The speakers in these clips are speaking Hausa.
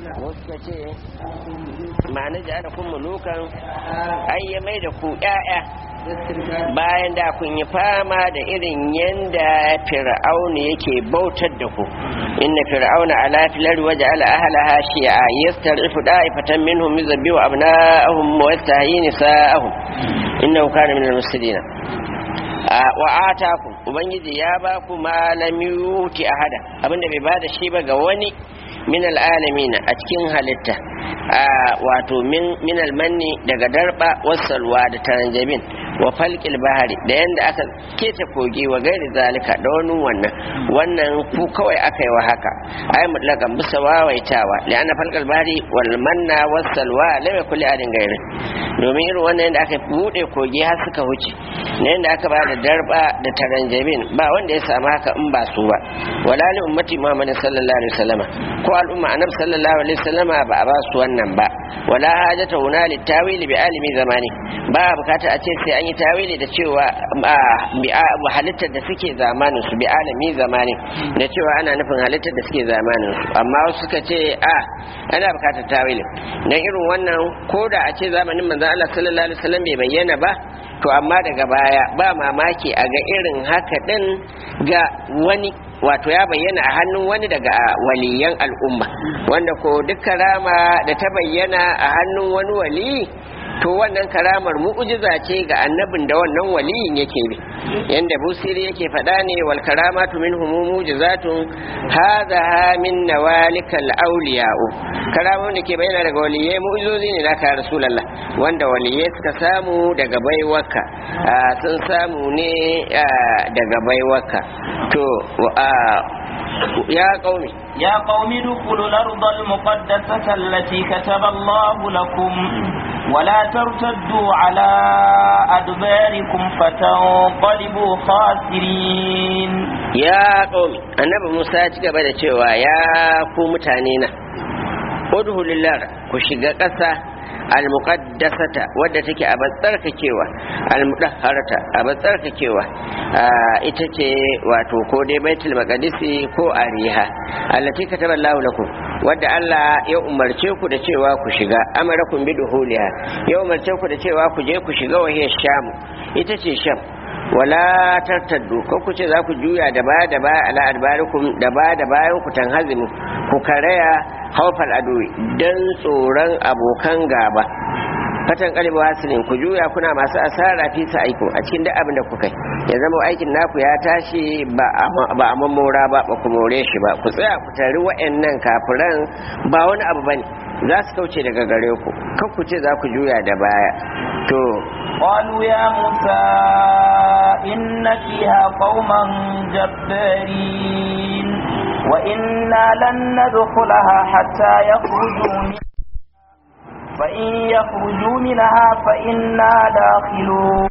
wasu ka ce ma'ana ja'ala kun mulukan ai ya mai da ku ƴaƴa bayan da kun yi fama da irin yanda fir'auna yake bautar da ku inna fir'auna ala filar waje ala ahlaha shi'a yastarifu da'ifatan minhum yuzabbihu abna'ahum wa yastahyi nisa'ahum innahu kana minal mufsidin wa atakum ubangiji ya ba ku ma lam yuti ahada abinda bai bada shi ba ga wani min al'alamina a cikin halitta wato min almanni daga darba wasalwa da taranjabin wa falƙil bahari da yadda aka keta kogi wa gairi zalika da wani wannan wannan ku kawai aka yi wa haka ai mutlakan bisa wawaitawa li'anna falƙil bahari wal manna wasalwa lam yakul adin gairi domin irin wannan yadda aka bude kogi har suka wuce na yadda aka ba da darba da taranjabin ba wanda ya samu haka in ba su ba wala li ummati muhammadin sallallahu alaihi wasallama ko al'umma annabi sallallahu alaihi wasallama ba a ba su wannan ba wala hajata huna litawili bi alimi zamani ba bukata a ce sai an yi tawili da cewa halittar da suke zamanin su bi alami zamani da cewa ana nufin halittar da suke zamanin su amma wasu suka ce a ana bukatar tawili dan irin wannan ko da a ce zamanin manzon Allah sallallahu alaihi wasallam bai bayyana ba to amma daga baya ba mamaki a ga irin haka din ga wani wato ya bayyana a hannun wani daga waliyan al'umma wanda ko duk karama da ta bayyana a hannun wani wali to wannan karamar mu'ujiza ce ga annabin da wannan waliyin yake bi yanda busiri yake faɗa ne wal karamatu minhum mu'jizatun hadha min nawalikal awliya'u karamun da ke bayyana daga waliyai mu'jizozi ne naka rasulullah wanda waliyai suka samu daga baiwarka sun samu ne daga baiwarka to يا قومي يا قوم ادخلوا الأرض المقدسة التي كتب الله لكم ولا ترتدوا على أدباركم فتنقلبوا خاسرين يا قومي النبي موسى تقبل cewa ya ku mutane na udhulul lar ku shiga ƙasa almuqaddasata wadda take a tsarkakewa almudahharata a tsarkakewa ita ce wato ko dai baitul maqdisi ko ariha allati kataba Allah lakum wadda Allah ya umarce ku da cewa ku shiga amarakum biduhuliha ya umarce ku da cewa ku je ku shiga wahiyar sham ita ce sham wala tartaddu ko ku ce za ku juya da baya da baya ala adbarikum da baya da bayan ku tanhazimu ku karaya haufal adowi dan tsoron abokan gaba fatan kalbu hasilin ku juya kuna masu asara fi sa aiko a cikin duk abin da kuka yi ya zama aikin naku ya tashi ba a mamora ba ba ku more shi ba ku tsaya ku tari wa'annan kafiran ba wani abu bane za su kauce daga gare ku kan ku ce za ku juya da baya to قالوا يا موسى إن فيها قوما جبارين وإنا لن ندخلها حتى يخرجوا منها فإن يخرجوا منها فإنا داخلون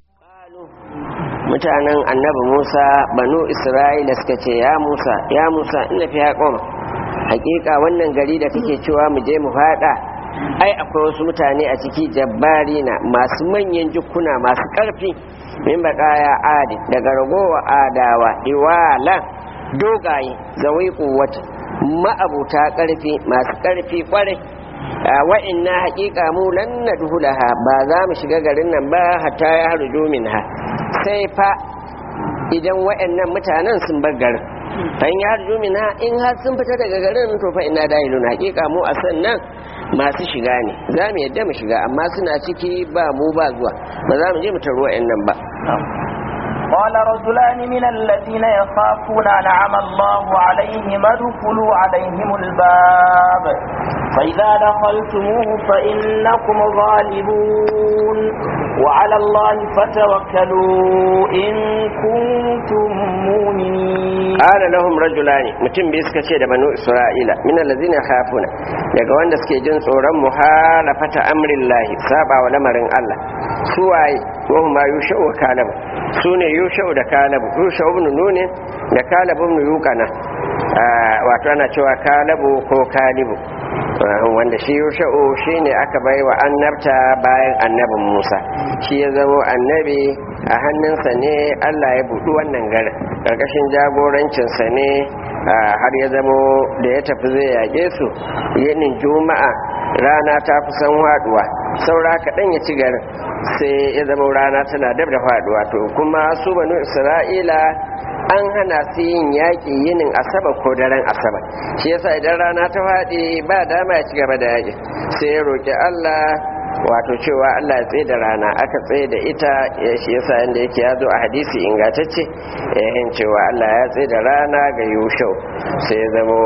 mutanen annabi Musa banu Isra'ila suka ce ya Musa ya Musa ina fi haƙon hakika wannan gari da kake cewa mu je mu faɗa ai akwai wasu mutane a ciki jabbarina masu manyan jukuna masu ƙarfi min baƙaya adi daga ragowa adawa iwala dogaye zawai kuwata ma'abuta ƙarfi masu ƙarfi ƙwarai wa'inna haƙiƙa mu lan nadhulaha ba za mu shiga garin nan ba hatta ya harju minha sai fa idan wa'annan mutanen sun bar garin fa in ya harju minha in har sun fita daga garin to fa inna dahilun haƙiƙa mu a sannan masu shiga ne za mu yadda mu shiga amma suna ciki ba mu ba zuwa ba za mu je mu taro wa'annan ba قال رجلان من الذين يخافون أنعم الله عليهم ادخلوا عليهم الباب فإذا دخلتموه فإنكم غالبون وعلى الله فتوكلوا إن كنتم مؤمنين قال لهم رجلان متم بيسكا ce da banu Isra'ila min allazina khafuna daga wanda suke jin tsoron muhalafata amrillahi saba wa lamarin Allah su waye wa huma yushau wa kalab su ne yushau da kalab yushau ibn nune da kalab ibn yuqana wato ana cewa kalabu ko kalibu wanda shi yusha'u shi ne aka bai wa annabta bayan annabin musa shi ya zamo annabi a hannunsa ne allah ya buɗu wannan garin ƙarƙashin jagorancinsa ne har ya zamo da ya tafi zai yaƙe su yinin juma'a rana ta kusan haduwa saura kaɗan ya ci garin sai ya zama rana tana dab da faduwa to kuma su banu isra'ila an hana su yin yaƙi yinin asaba ko daren asaba shi yasa idan rana ta faɗi ba dama ya ci gaba da yaƙi sai ya roƙi allah wato cewa allah ya tsaye da rana aka tsaye da ita shi yasa yadda yake ya zo a hadisi ingantacce yayin cewa allah ya tsaye da rana ga yushau sai ya zamo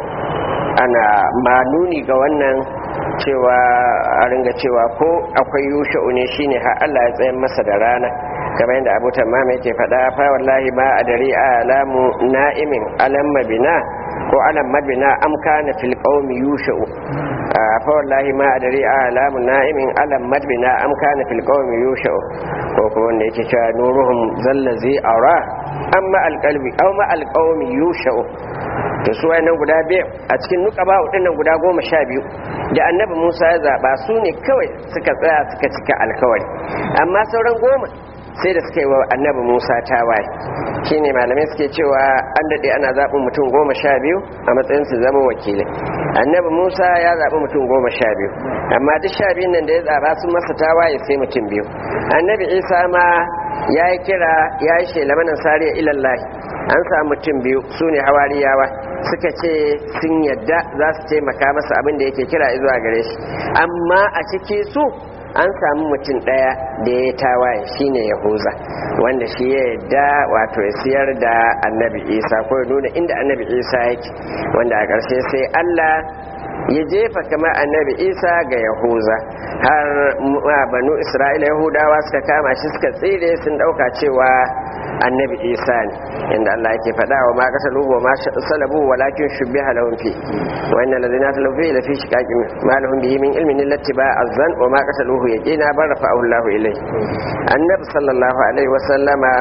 ana manuni ga wannan cewa a ringa cewa ko akwai yusha'u ne shine har Allah ya tsayar masa da rana kamar yadda Abu Tamam yake faɗa fa wallahi ma adari alamu na'imin alam mabina ko alam mabina am kana fil qaumi yusha'u fa wallahi ma adari alamu na'imin alam mabina am kana fil qaumi yusha'u ko ko wanda yake cewa nuruhum zallazi ara amma alqalbi aw ma alqaumi yusha'u to su wayannan guda biyu a cikin nukaba nan guda goma sha biyu da annabi musa ya zaɓa su ne kawai suka tsaya suka cika alkawari amma sauran goma sai da suka yi wa annabi musa tawaye shi ne malamai suke cewa an daɗe ana zaɓin mutum goma sha biyu a matsayin su zama wakilai annabi musa ya zaɓi mutum goma sha biyu amma duk sha biyun nan da ya zaɓa sun masa tawaye sai mutum biyu annabi isa ma ya yi kira ya yi shelamanin sariya ilallahi an samu mutum biyu su ne hawariyawa suka ce sun yadda za su taimaka masa abin da yake kira zuwa gare shi amma a ciki su an samu mutum ɗaya da ya tawaye shine yahuza wanda shi ya yadda wato ya siyar da annabi isa ko ya nuna inda annabi isa yake wanda a ƙarshe sai allah ya jefa kamar annabi isa ga yahuza har banu isra'ila yahudawa suka kama shi suka tsire sun ɗauka cewa annabi isa ne inda allah yake faɗa wa ma kasa lubu ma salabu walakin shubbiha lahum fi wa inna allazina talafu la fi shiqaqin ma lahum bihi min ilmin illati ba azan wa ma kasa luhu yaqina bar rafa'ahu allah ilayhi annabi sallallahu alaihi wa sallama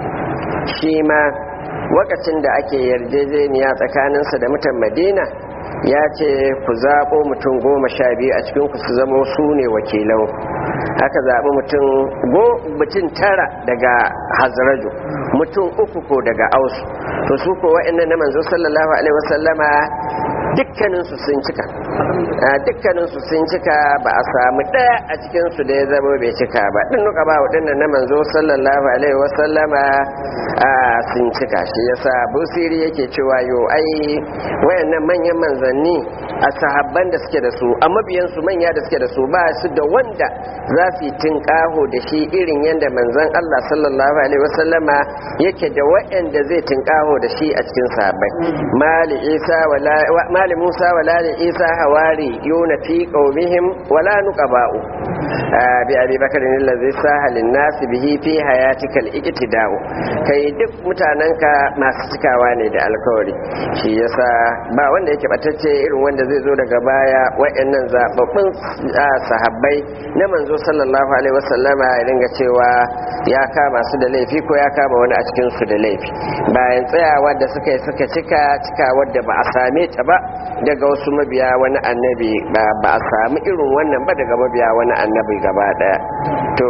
shi ma wakacin da ake yarjejeniya tsakaninsa da mutan madina ya ce ku zaɓo mutum goma sha biyu a cikin ku su zama su ne wakilan haka zaɓi mutum tara daga hazraju mutum uku ko daga ausu to su ko wa'annan na manzo sallallahu alaihi wasallama dukkaninsu sun cika dukkaninsu sun cika ba a samu ɗaya a cikinsu da ya zama bai cika ba ɗin nuka ba waɗannan na manzo sallallahu alaihi wasallama sun cika shi yasa busiri yake cewa yo ai wayannan manyan manzanni a sahabban da suke da su a mabiyansu manya da suke da su ba su da wanda za su yi tinkaho da shi irin yadda manzan Allah sallallahu alaihi wasallama yake da wayanda zai tinkaho da shi a cikin sahabbai mali isa wala mali musa wala isa hawari yuna fi qaumihim wala nuqaba'u bi abi bakr allazi sahalin nas bihi fi hayatika al-iqtida'u kai duk mutanenka masu cikawa ne da alkawari shi yasa ba wanda yake batacce irin wanda zai zo daga baya wayannan zababbun sahabbai na manzo sallallahu alaihi wasallama ya dinga cewa ya kama su da laifi ko ya kama wani a cikin su da laifi bayan tsayawa da suka yi suka cika cika wadda ba a same ta ba daga wasu mabiya wani annabi ba a samu irin wannan ba daga mabiya wani annabi gaba daya to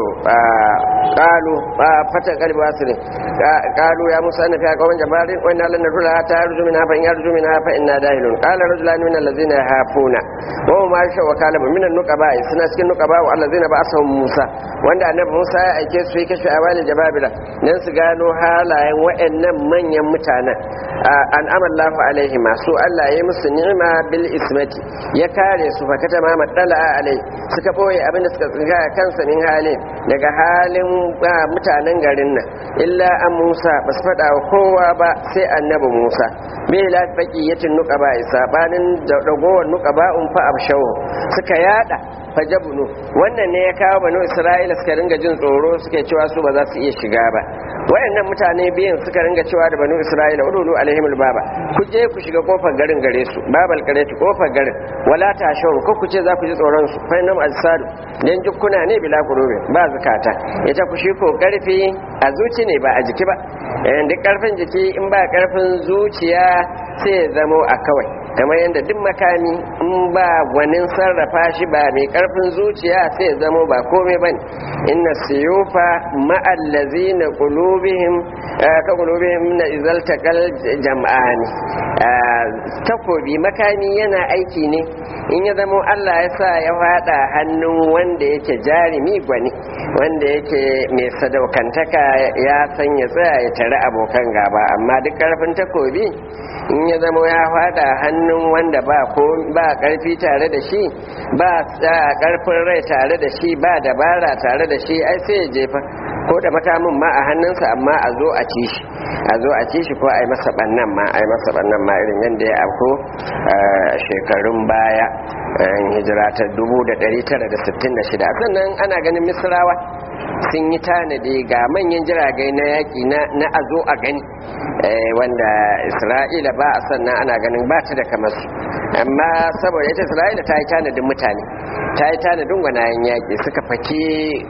qalu fatan qalbi wasirin qalu ya musa na fi qawmin jabarin wa inna lan nadkhula ta yarju minha fa in yarju minha fa inna dahilun qala rajulan min allazina yahafuna wa ma sha wa kalaba min an-nuqaba suna cikin nuqaba wa allazina ba'asahum musa wanda annabi musa ya aike su yi kashe awali jababila dan su gano halayen wayannan manyan mutanen an amallahu alaihi masu Allah ya musu ni'ima bil ismati ya kare su fa kata ma madala alai suka boye abinda suka tsinga kansa min halin daga halin mutanen garin nan illa an Musa ba su faɗa wa kowa ba sai annabi Musa bai la baqiyatin nuqaba sabanin da dagowar nuqaba un fa abshawu suka yada fajabunu wannan ne ya kawo banu Isra'ila suka ringa jin tsoro suke cewa su ba za su iya shiga ba wayannan mutane biyan suka ringa cewa da banu Isra'ila udulu alaihimul baba ku je ku shiga kofar garin gare su babal kareti kofar garin wala ta shawun ko ku ce za ku ji tsoron su fa nam alsadu dan jukkuna ne bila kurobe ba zakata ita ku shi ko karfi a zuci ne ba a jiki ba duk karfin jiki in ba karfin zuciya sai ya zamo a kawai kamar yadda duk makami in ba gwanin sarrafa shi ba mai karfin zuciya sai ya zamo ba komai bane inna siyufa ma'allazina qulubihim ka qulubihim na izal taqal jam'ani takobi makami yana aiki ne in ya zama Allah ya sa ya fada hannun wanda yake jarimi gwani wanda yake mai sadaukantaka ya san ya tsaya ya tare abokan gaba amma duk karfin takobi in ya zama ya fada hannun wanda ba ko ba karfi tare da shi ba karfin rai tare da shi ba dabara tare da shi ai sai ya jefa ko da makamin ma a hannunsa amma a zo a ci shi a zo a ci shi ko a yi masa bannan ma a yi masa bannan ma irin yadda ya afko shekarun baya hijira ta 1966 sannan ana ganin misrawa sun yi tanadi ga manyan jiragai na yaƙi na a zo a gani wanda isra'ila ba a sannan ana ganin ba ta da kamar su amma saboda ita isra'ila ta yi tanadin mutane ta yi tanadin gwanayen yaƙi suka faki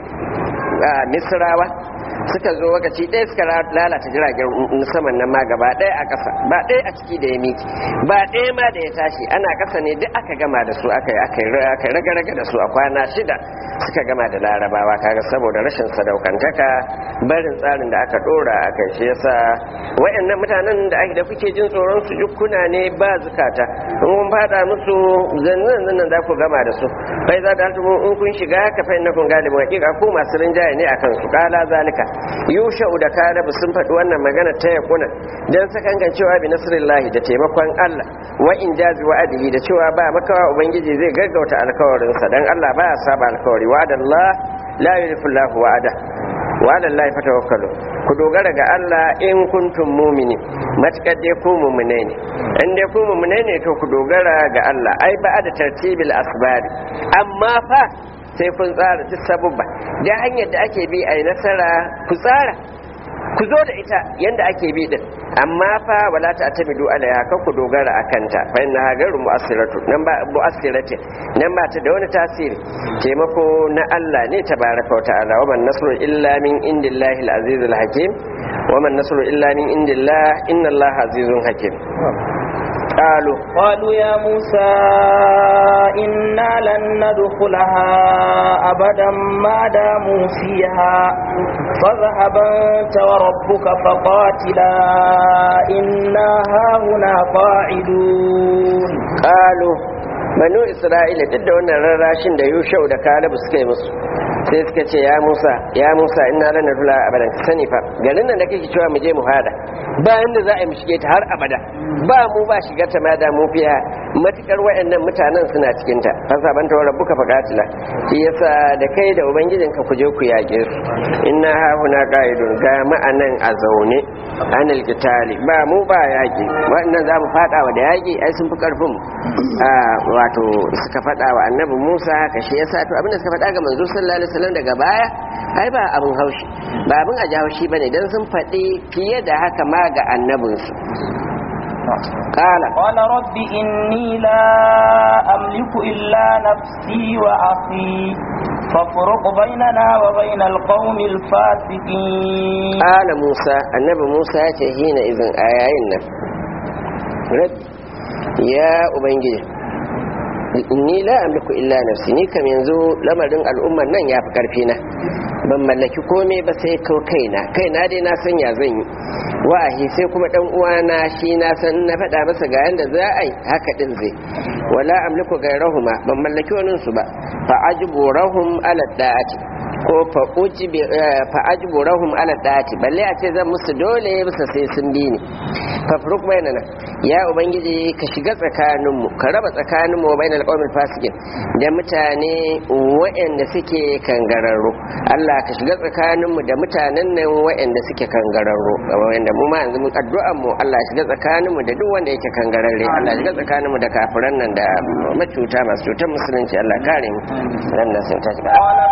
misrawa suka zo wakaci ɗaya suka lalata jiragen saman nan ma gaba ɗaya a ƙasa ba ɗaya a ciki da ya miki ba ɗaya ma da ya tashi ana ƙasa ne duk aka gama da su aka yi raga-raga da su a kwana shida suka gama da larabawa kaga saboda rashin sadaukantaka barin tsarin da aka ɗora a kai shi yasa wayannan mutanen da ake da kuke jin tsoron su jukkuna ne ba zukata in kun fada musu zannan zannan za ku gama da su bai za da in kun shiga haka fa innakum galibun hakika ko masu rinjaye ne akan su kala zalika yusha'u da kalabu sun faɗi wannan magana ta yakuna dan sakangan cewa bi nasrillahi da taimakon Allah wa in jazi wa'adihi da cewa ba makawa ubangiji zai gaggauta alkawarin sa dan Allah ba ya saba alkawari wa'adallah la yulifu Allahu wa'ada wa'ada Allah fatawakkalu ku dogara ga Allah in kuntum mu'mini matakar dai ku mu'mine ne in dai ku mu'mine ne to ku dogara ga Allah ai ba da tartibil asbari amma fa sai kun tsara duk sabubba da hanyar da ake bi a yi nasara ku tsara ku zo da ita yadda ake bi din amma fa wala ta atamidu alaiha kan ku dogara a kanta fa inna hagaru mu'assiratu nan ba mu'assirati nan ba ta da wani tasiri taimako na Allah ne tabaraka wa ta'ala wa man nasru illa min indillahi al-aziz al-hakim wa man nasru illa min indillah inna Allah azizun hakim قالوا قالوا يا موسى إنا لن ندخلها أبدا ما داموا فيها فاذهب أنت وربك فقاتلا إنا هاهنا قاعدون قالوا banu isra'ila duk da wannan rarrashin da yushau da kalabu suka yi musu sai suka ce ya musa ya musa ina lana fula abadan ka sani fa garin nan da kake cewa mu je mu hada bayan da za a yi mu shige ta har abada ba mu ba shigar ta ma da mu fiya matukar wayannan mutanen suna cikin ta fa saban ta rabbuka faqatila shi yasa da kai da ubangijin ka ku je ku yage su inna ha huna qaidun ga ma'anan a zaune anil qitali ba mu ba yaki wannan za mu fada wa da yaki ai sun fi karfin mu wato suka faɗa wa annabi Musa haka shi yasa to abinda suka faɗa ga manzo sallallahu alaihi wasallam daga baya ai ba abin haushi ba abin a haushi bane dan sun faɗi fiye da haka ma ga annabinsu قال قال رب إني لا أملك إلا نفسي وأخي فافرق بيننا وبين القوم الفاسقين قال موسى النبي موسى حين إذن آيين رب يا أبنجي inni la amliku illa nafsi ni kam yanzu lamarin al'ummar nan ya fi karfi na ban mallaki komai ba sai kau kaina kaina dai na san ya zan yi wa'ahi sai kuma dan uwana shi na san na faɗa masa ga yanda za a yi haka din zai wala amliku gairahuma ban mallaki wani su ba fa ajburahum ala da'ati ko fa ujibi fa ajburahum ala da'ati balle a ce zan musu dole bisa sai sun bi ni fa furuk bainana ya ubangiji ka shiga tsakaninmu ka raba tsakaninmu wa bainal qawmil fasikin da mutane waɗanda suke kangararru Allah ka shiga tsakaninmu da mutanen nan waɗanda suke kangararru wanda mu ma yanzu addu'an mu Allah ya shiga tsakaninmu da duk wanda yake kangararre Allah ya shiga tsakaninmu da kafiran nan da macuta masu cutar musulunci Allah kare mu nan nan sun tashi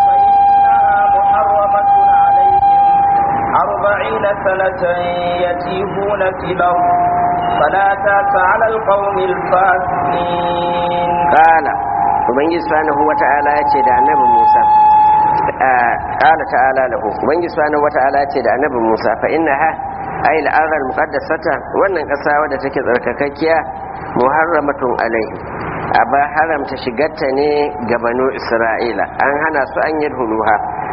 أربعين سنة يتيهون في الأرض فلا تاس على القوم الفاسقين قال ubangiji subhanahu wata'ala ya ce da annabi Musa qala ta'ala lahu ubangiji subhanahu wata'ala ya ce da annabi Musa fa innaha ay al-ardh al-muqaddasata wannan kasa wadda take tsarkakakkiya muharramatun alaihi aba haramta shigarta ne ga banu Isra'ila an hana su an yi huluha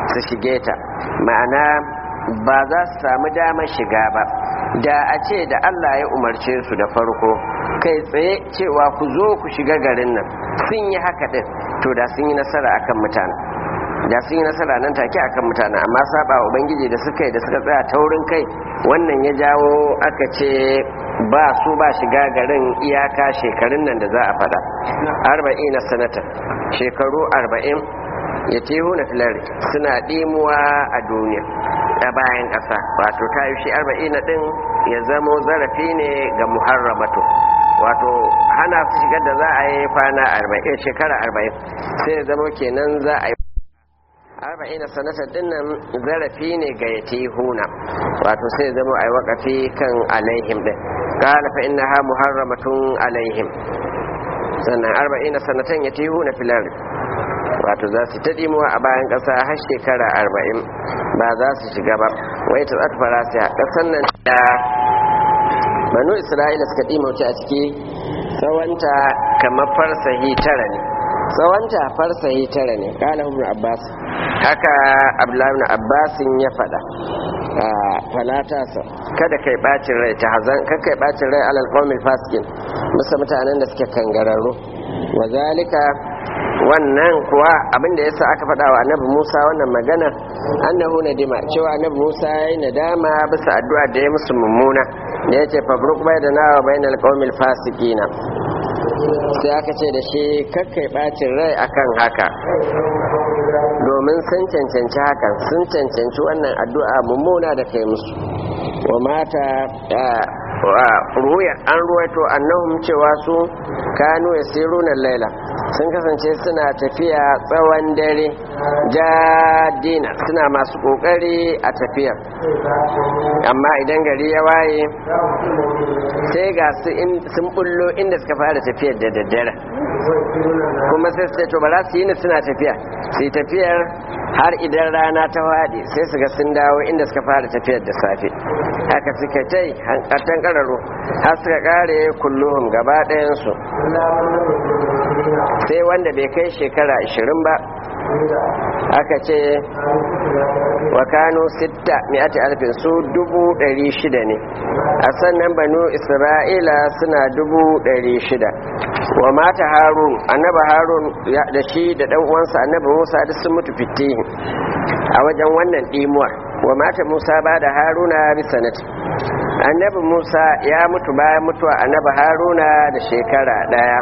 su shige ta ma'ana ba za su samu damar shiga ba da a ce da Allah ya umarce su da farko kai tsaye cewa ku zo ku shiga garin nan sun yi haka din to da sun yi nasara akan mutane da sun yi nasara nan take akan mutane amma saba wa ubangiji da suka yi da suka tsaya taurin kai wannan ya jawo aka ce ba su ba shiga garin iyaka shekarun nan da za a fada arba'in na sanata shekaru arba'in ya tehu na filari suna ɗimuwa a duniya a bayan ƙasa wato ta yi shi arba'in na ɗin ya zamo zarafi ne ga muharramatu wato hana su shigar da za a yi kwana arba'in shekara arba'in sai ya zamo kenan za a yi arba'ina sanata dinnan zarafi ne ga yatihuna wato sai zama ai wakafi kan alaihim din qala fa innaha muharramatun alaihim sannan arba'ina sanatan yatihuna fil ard wato za su ta dimuwa a bayan kasa har shekara arba'in ba za su shiga ba wai ta tsatfara sai kasan nan da banu isra'ila suka dimauce a ciki tsawanta kamar farsahi tara ne tsawonta farsahi tara ne kala ibn abbas haka abdullahi ibn abbas ya fada falata sa kada kai bacin rai ta hazan kada kai bacin rai alal qawmil fasikin musa mutanen da suke kangararru wa zalika wannan kuwa abinda yasa aka faɗa wa annabi Musa wannan magana annahu nadima cewa annabi Musa yayi nadama bisa addu'a da ya musu mummuna da yace fabruk baydana wa bainal qawmil fasiqina sai aka ce da shi kakkai bacin rai akan haka domin sun cancanci hakan sun cancanci wannan addu'a mummuna da kai musu wa mata ruya an ruwaito annahum cewa su kanu yasiruna laila sun kasance suna tafiya tsawon dare jadina suna masu kokari a tafiyar amma idan gari ya waye sai ga su sun bullo inda suka fara tafiyar da daddare kuma sai su to ba za su yi ni suna tafiya su yi tafiyar har idan rana ta waɗe sai su ga sun dawo inda suka fara tafiyar da safe haka suka tai hankatan kararo har suka kare kulluhum gaba ɗayansu sai wanda bai kai shekara 20 ba aka ce wa kano sitta mi'ati alfin su dubu ɗari shida ne a sannan banu isra'ila suna dubu ɗari shida wa mata harun annaba harun da shi da ɗan uwansa annaba musa duk sun mutu fitihin a wajen wannan ɗimuwar wa mata musa ba da haruna bisanati annabi musa ya mutu bayan mutuwa annabi haruna da shekara ɗaya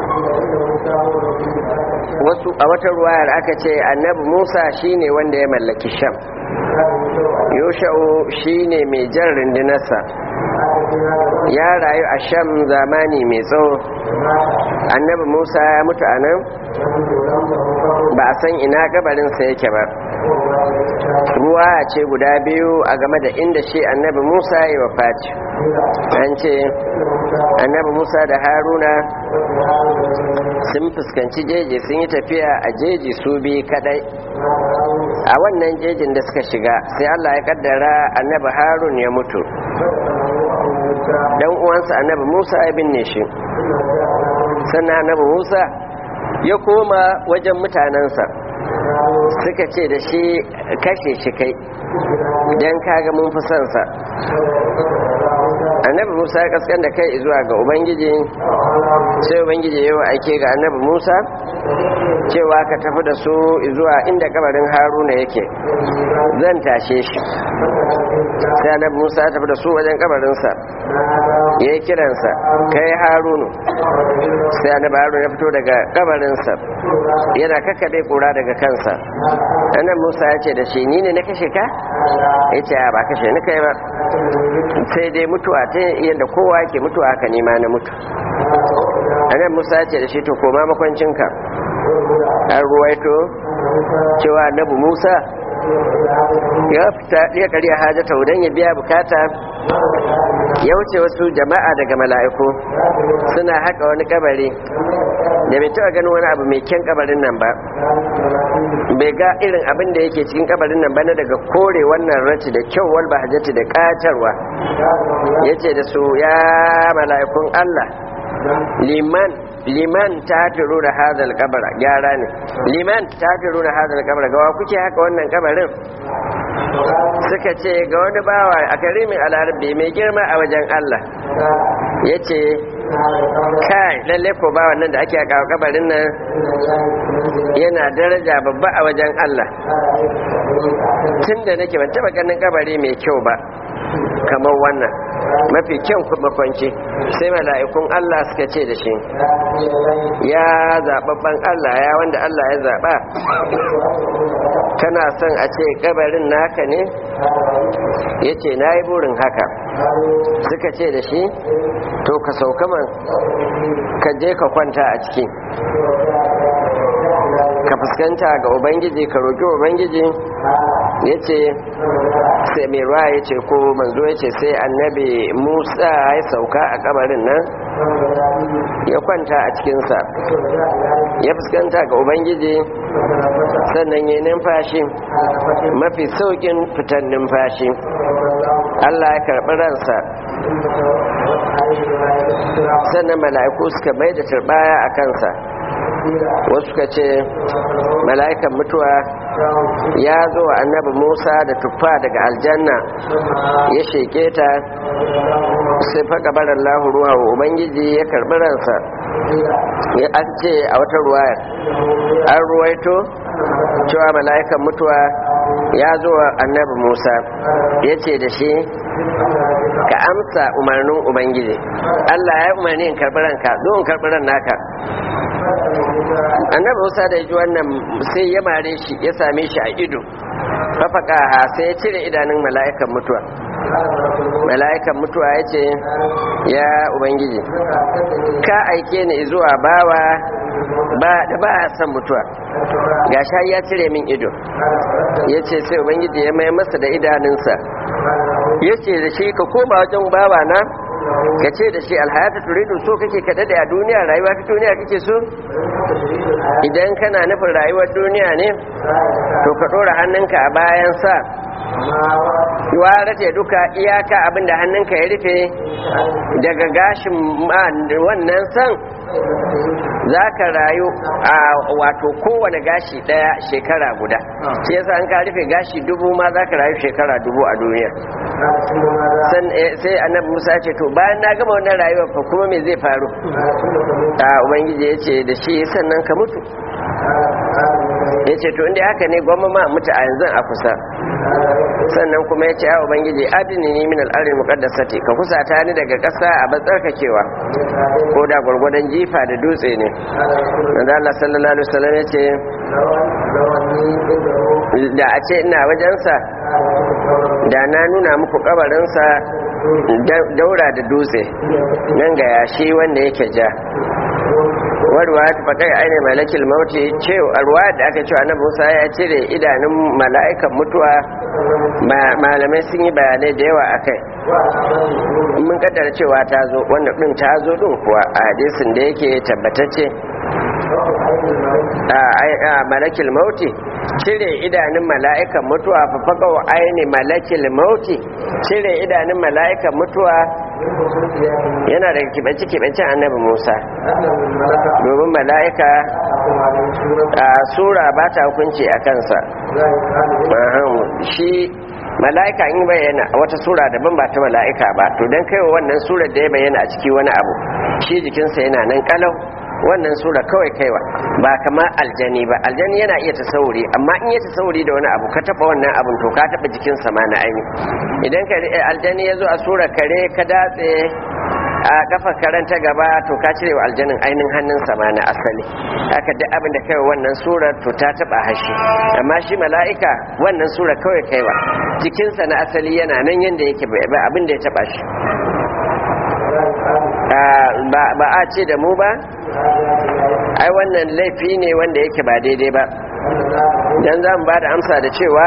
wasu a wata ruwayar aka ce annabi musa shine wanda ya mallaki sham yosha'u shine mai jan rundunarsa ya rayu a sham zamani mai tsawo annabi musa ya mutu a nan ba a san ina gabarinsa yake ba ruwa ce guda biyu a game da inda shi annabi musa ya wa faci an ce annabi musa da haruna sun fuskanci jeji sun yi tafiya a jeji su biyu kadai a wannan jejin da suka shiga sai allah ya kaddara annabi harun ya mutu dan uwansa annabi musa ya binne shi sannan annabi musa ya koma wajen mutanensa suka ce da shi kashe shi kai don kaga mun fi sansa annabi musa ya kaskan da kai zuwa ga ubangiji sai ubangiji ya yi aike ga annabi musa cewa ka tafi da su zuwa inda kabarin haruna yake zan tashe shi sai annabi musa ya tafi da su wajen kabarinsa ya yi kiransa kai harunu sai annabi harunu ya fito daga kabarinsa yana kakkaɓe kura daga kansa annabi musa ya ce da shi ni ne na kashe ka ya ce ba kashe ni kai ba sai dai mutuwa ta yadda kowa ke mutuwa haka nima na mutu annabi musa ya ce da shi to koma makwancinka an ruwaito cewa annabi musa ya fita ya kariya hajjata don ya biya bukata ya wuce wasu jama'a daga mala'iku suna haka wani kabari da bai taɓa ganin wani abu mai kyan kabarin nan ba bai ga irin abin da yake cikin kabarin nan ba na daga kore wannan raci da kyau wal bahajati da katarwa ya ce da su ya mala'ikun Allah liman liman ta turu da hadal kabara gyara ne liman ta turu da hadal kabara gawa kuke haka wannan kabarin suka ce ga wani bawa a karimin alarabi mai girma a wajen Allah ya ce kai lalle ko bawan nan da ake a kabarin nan yana daraja babba a wajen Allah tun da nake ban taba ganin kabari mai kyau ba kamar wannan mafi kyan makwanci sai mala'ikun Allah suka ce da shi ya zaɓaɓɓen Allah ya wanda Allah ya zaɓa kana son a ce kabarin naka ne ya ce na yi burin haka suka ce da shi to ka sauka man ka je ka kwanta a ciki ka fuskanta ga ubangiji ka roƙi ubangiji ya ce sai mai ruwa ya ce ko manzo ya ce sai annabi musa ya sauka a kabarin nan ya kwanta a cikinsa ya fuskanta ga ubangiji sannan ya numfashi mafi saukin fitan numfashi allah ya karɓi ransa sannan mala'iku suka bai da turbaya a kansa wasu suka ce mala'ikan mutuwa ya zo wa annabi musa da tuffa daga aljanna ya sheke ta sai faka barar ruwa wa ubangiji ya karbi ransa ya an ce a wata ruwayar an ruwaito cewa mala'ikan mutuwa ya zo wa annabi musa ya ce da shi ka amsa umarnin ubangiji allah ya umarni in karbi ranka zo in karbi ran naka annabi musa da ji wannan sai ya mare shi ya same shi a ido fafaka ha sai ya cire idanun mala'ikan mutuwa mala'ikan mutuwa ya ce ya ubangiji ka aike ni zuwa bawa ba da ba a san mutuwa gashi ya cire min ido ya ce sai ubangiji ya mai masa da idanunsa ya ce da shi ka koma wajen bawa na ka ce da shi alhayata turidu so kake ka dade a duniya rayuwa ta duniya kake so idan kana nufin rayuwar duniya ne to ka dora hannunka a bayan sa rataye duka iyaka abinda hannunka ya rufe daga gashin wannan san za ka rayu a wato kowane gashi daya shekara guda shi yasa an ka rufe gashi dubu ma za ka rayu shekara dubu a duniya sai annabi musa ce to bayan na gama wannan rayuwar fa kuma me zai faru a ubangiji ya ce da shi sannan ka mutu ya ce to inda haka ne gwamma ma mutu a yanzu a kusa sannan kuma ya ce ya ubangiji adini ni min al'arin muqaddasati ka kusata ni daga ƙasa a batsarkakewa ko da gwargwadon jifa da dutse ne da Allah sallallahu alaihi wasallam ya ce da a ce ina wajensa da na nuna muku kabarinsa daura da dutse nan ga yashi wanda yake ja warwa ta faɗa ainihin malakil mauti cewa ruwa da aka cewa na musa ya cire idanun mala'ikan mutuwa malamai sun yi bayanai da yawa a kai mun kaddara cewa ta zo wanda ɗin ta zo ɗin kuwa a hadisin da yake tabbatacce a malakil mauti cire idanun mala'ikan mutuwa fafaka wa aini malakil mauti cire idanun mala'ikan mutuwa yana da kibance-kibancen annabi musa domin mala'ika a sura ba ta hukunci a kansa shi mala'ika in bayyana a wata sura daban ba ta mala'ika ba to don kaiwa wannan surar da ya bayyana a ciki wani abu shi jikinsa yana nan kalau wannan sura kawai kaiwa ba kamar aljani ba aljani yana iya tasawuri amma in ya tasawuri da wani abu ka taba wannan abun to ka taba jikin sa ma na aini idan ka aljani ya zo a sura kare ka datse a kafa karen ta gaba to ka cire wa aljanin ainin hannun sa ma na asali haka duk abin da kai wannan surar to ta taba hashi amma shi mala'ika wannan sura kawai kaiwa jikinsa na asali yana nan yanda yake ba abin da ya taba shi ba a ce da mu ba ai wannan laifi ne wanda yake ba daidai ba dan za mu ba da amsa da cewa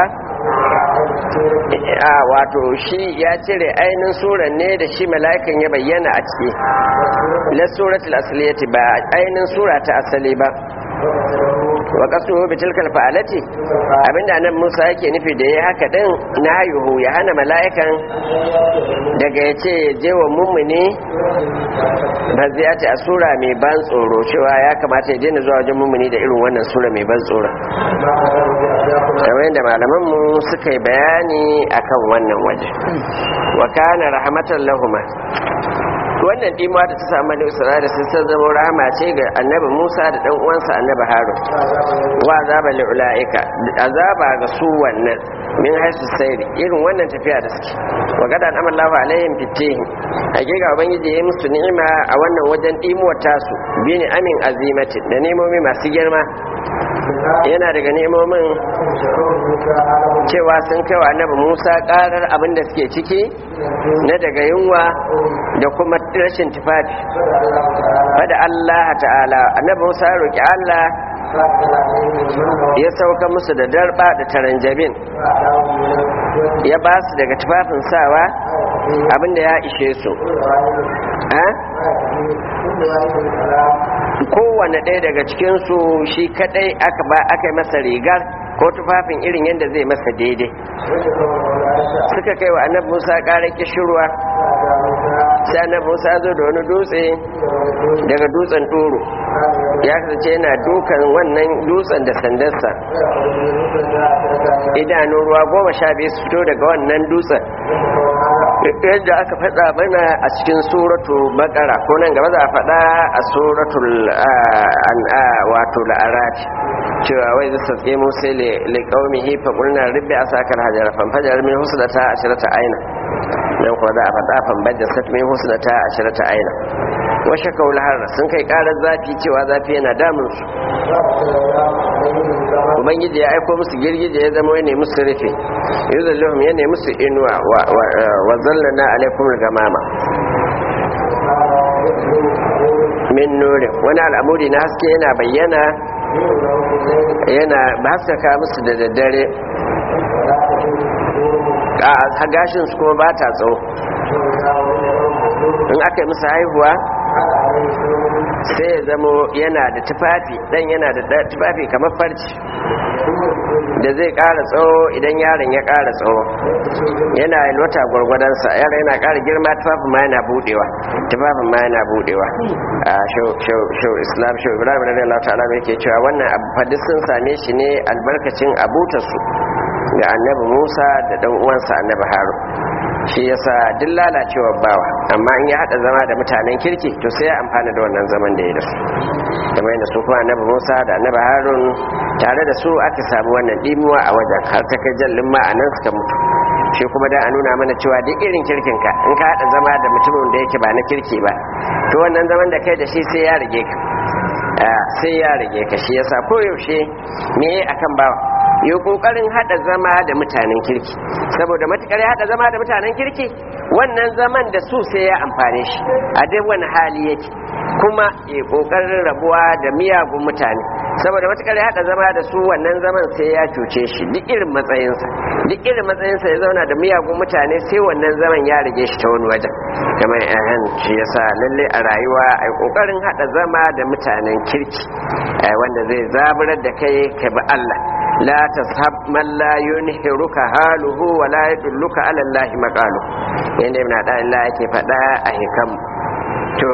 a wato shi ya cire ainihin suran ne da shi mala'ikan ya bayyana a ciki la suratul asliyati ba ainihin sura ta asali ba wa qasduhu bi tilkal fa'alati abinda nan Musa yake nufi da yayi haka din nayuhu ya hana mala'ikan daga yace je wa mummuni ba zai a sura mai ban tsoro cewa ya kamata ya daina zuwa wajen mummuni da irin wannan sura mai ban tsoro kamar yadda malaman mu suka yi bayani akan wannan waje wa kana rahmatan lahuma wannan dimuwa da ta samu da isra'ila sun san zama rahama ce ga annabi musa da dan uwansa annabi harun wa azaba li ulaika azaba ga su wannan min haisu sayri irin wannan tafiya da suke wa gadan amallahu alaihim fitihi hakika ubangiji ya musu ni'ima a wannan wajen dimuwar tasu bi ni amin azimati da nemomi masu girma yana daga nemomin cewa sun kai wa annabi musa karar abin da suke ciki na daga yunwa da kuma rashin tufafi fada allah ta'ala annabi musa ya roƙi allah ya sauka musu da darba da taranjabin ya ba su daga tufafin sawa abinda ya ishe su kowane ɗaya daga cikinsu shi kadai aka ba aka yi masa rigar ko tufafin irin yadda zai masa daidai suka kai wa annabi musa ƙarar kishirwa sai annabi musa zo da wani dutse daga dutsen toro ya kasance yana dukan wannan dutsen da sandarsa idanun ruwa goma sha biyu su fito daga wannan dutsen yadda aka faɗa mana a cikin suratu bakara ko nan gaba za a faɗa a suratul wato la'arati cewa wai zai satse musa le kaumi hifa kulna ribbi a sakar hajjara fanfajar min husnata ashirata aina nan kuwa za a faɗa fanbajar sat min husnata ashirata aina washe kaulahar sun kai ƙarar zafi cewa zafi yana damun su ubangiji ya aiko musu girgije ya zama ne musu rufe yuzallahum ya ne musu inuwa wa zallana alaikum gamama min nurin wani al'amuri na haske yana bayyana yana haskaka musu da daddare a gashin su kuma ba ta tsawo in aka yi musu haihuwa sai ya zamo yana da tufafi dan yana da tufafi kamar farci da zai ƙara tsawo idan yaron ya ƙara tsawo yana wata gwargwadonsa yaron yana ƙara girma tufafin ma yana budewa tufafin ma yana budewa a shau islam shau ibrahim na lalata ta'ala yake cewa wannan abu fadis sun same shi ne albarkacin abutarsu ga annabi musa da dan uwansa annabi harun shi yasa duk lalacewar bawa amma in ya hada zama da mutanen kirki to sai ya amfana da wannan zaman da ya da su kamar yadda su kuma annabi Musa da annabi Harun tare da su aka samu wannan dimuwa a wajen har ta kai jallin ma anan suka mutu shi kuma dan a nuna mana cewa duk irin kirkin ka in ka hada zama da mutumin da yake ba na kirki ba to wannan zaman da kai da shi sai ya rage ka sai ya rage ka shi yasa koyaushe me akan bawa yi kokarin hada zama da mutanen kirki saboda matukar ya hada zama da mutanen kirki wannan zaman da su sai ya amfane shi a duk wani hali yake kuma ya kokarin rabuwa da miyagun mutane saboda matukar ya hada zama da su wannan zaman sai ya cuce shi duk irin matsayinsa duk irin matsayinsa ya zauna da miyagun mutane sai wannan zaman ya rage shi ta wani wajen kamar yan shi yasa lalle a rayuwa ai kokarin hada zama da mutanen kirki wanda zai zaburar da kai ka bi Allah لا تصحب من لا ينهرك حاله ولا يدلك على الله مقاله yanda ibn da Allah yake faɗa a hikam to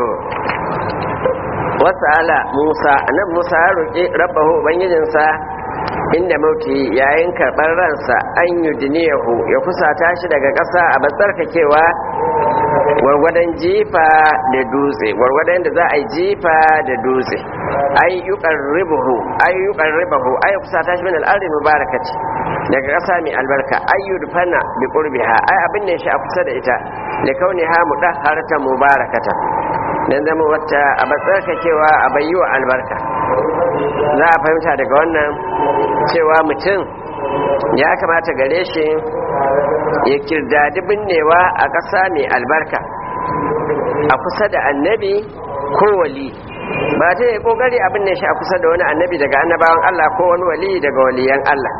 wasala Musa annabi Musa ya roƙi rabbahu ubangijinsa inda mauti yayin karɓar ransa an yudniyahu ya kusata shi daga ƙasa a batsarkakewa gwargwadon jifa da dutse gwargwadon da za a yi jifa da dutse ai yuqarribuhu ai yuqarribuhu ai kusata shi min al-ardi mubarakati daga ƙasa mai albarka ai yudfana bi qurbiha ai abin ne shi a kusa da ita da kauniha mudahharatan mubarakata dan zama wata a batsarkakewa a bayyuwa albarka za a fahimta daga wannan cewa mutum ya kamata gare shi ya kirdadi binnewa a ƙasa mai albarka a kusa da annabi ko wali ba ta yi ƙoƙari abin ne shi a kusa da wani annabi daga annabawan Allah ko wani wali daga waliyan Allah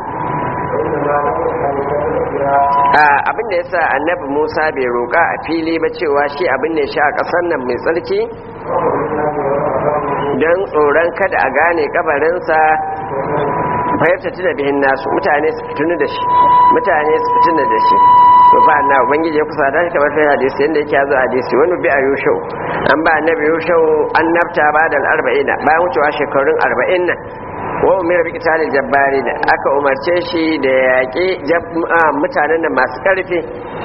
abin da ya sa annabi musa bai roƙa a fili ba cewa shi abin ne shi a ƙasar nan mai tsarki don tsoron kada a gane kabarinsa fahimta tuna bihin nasu mutane su fitunu da shi mutane su fituna da shi to fa na ubangiji ya kusa da shi kamar sai hadisi yanda yake yazo hadisi wani bi a yushau an ba annabi yushau an nafta ba da arba'ina bayan wucewa shekarun arba'in nan wa umar bi qitalil jabbarin aka umarce shi da yaƙi mutanen nan masu ƙarfi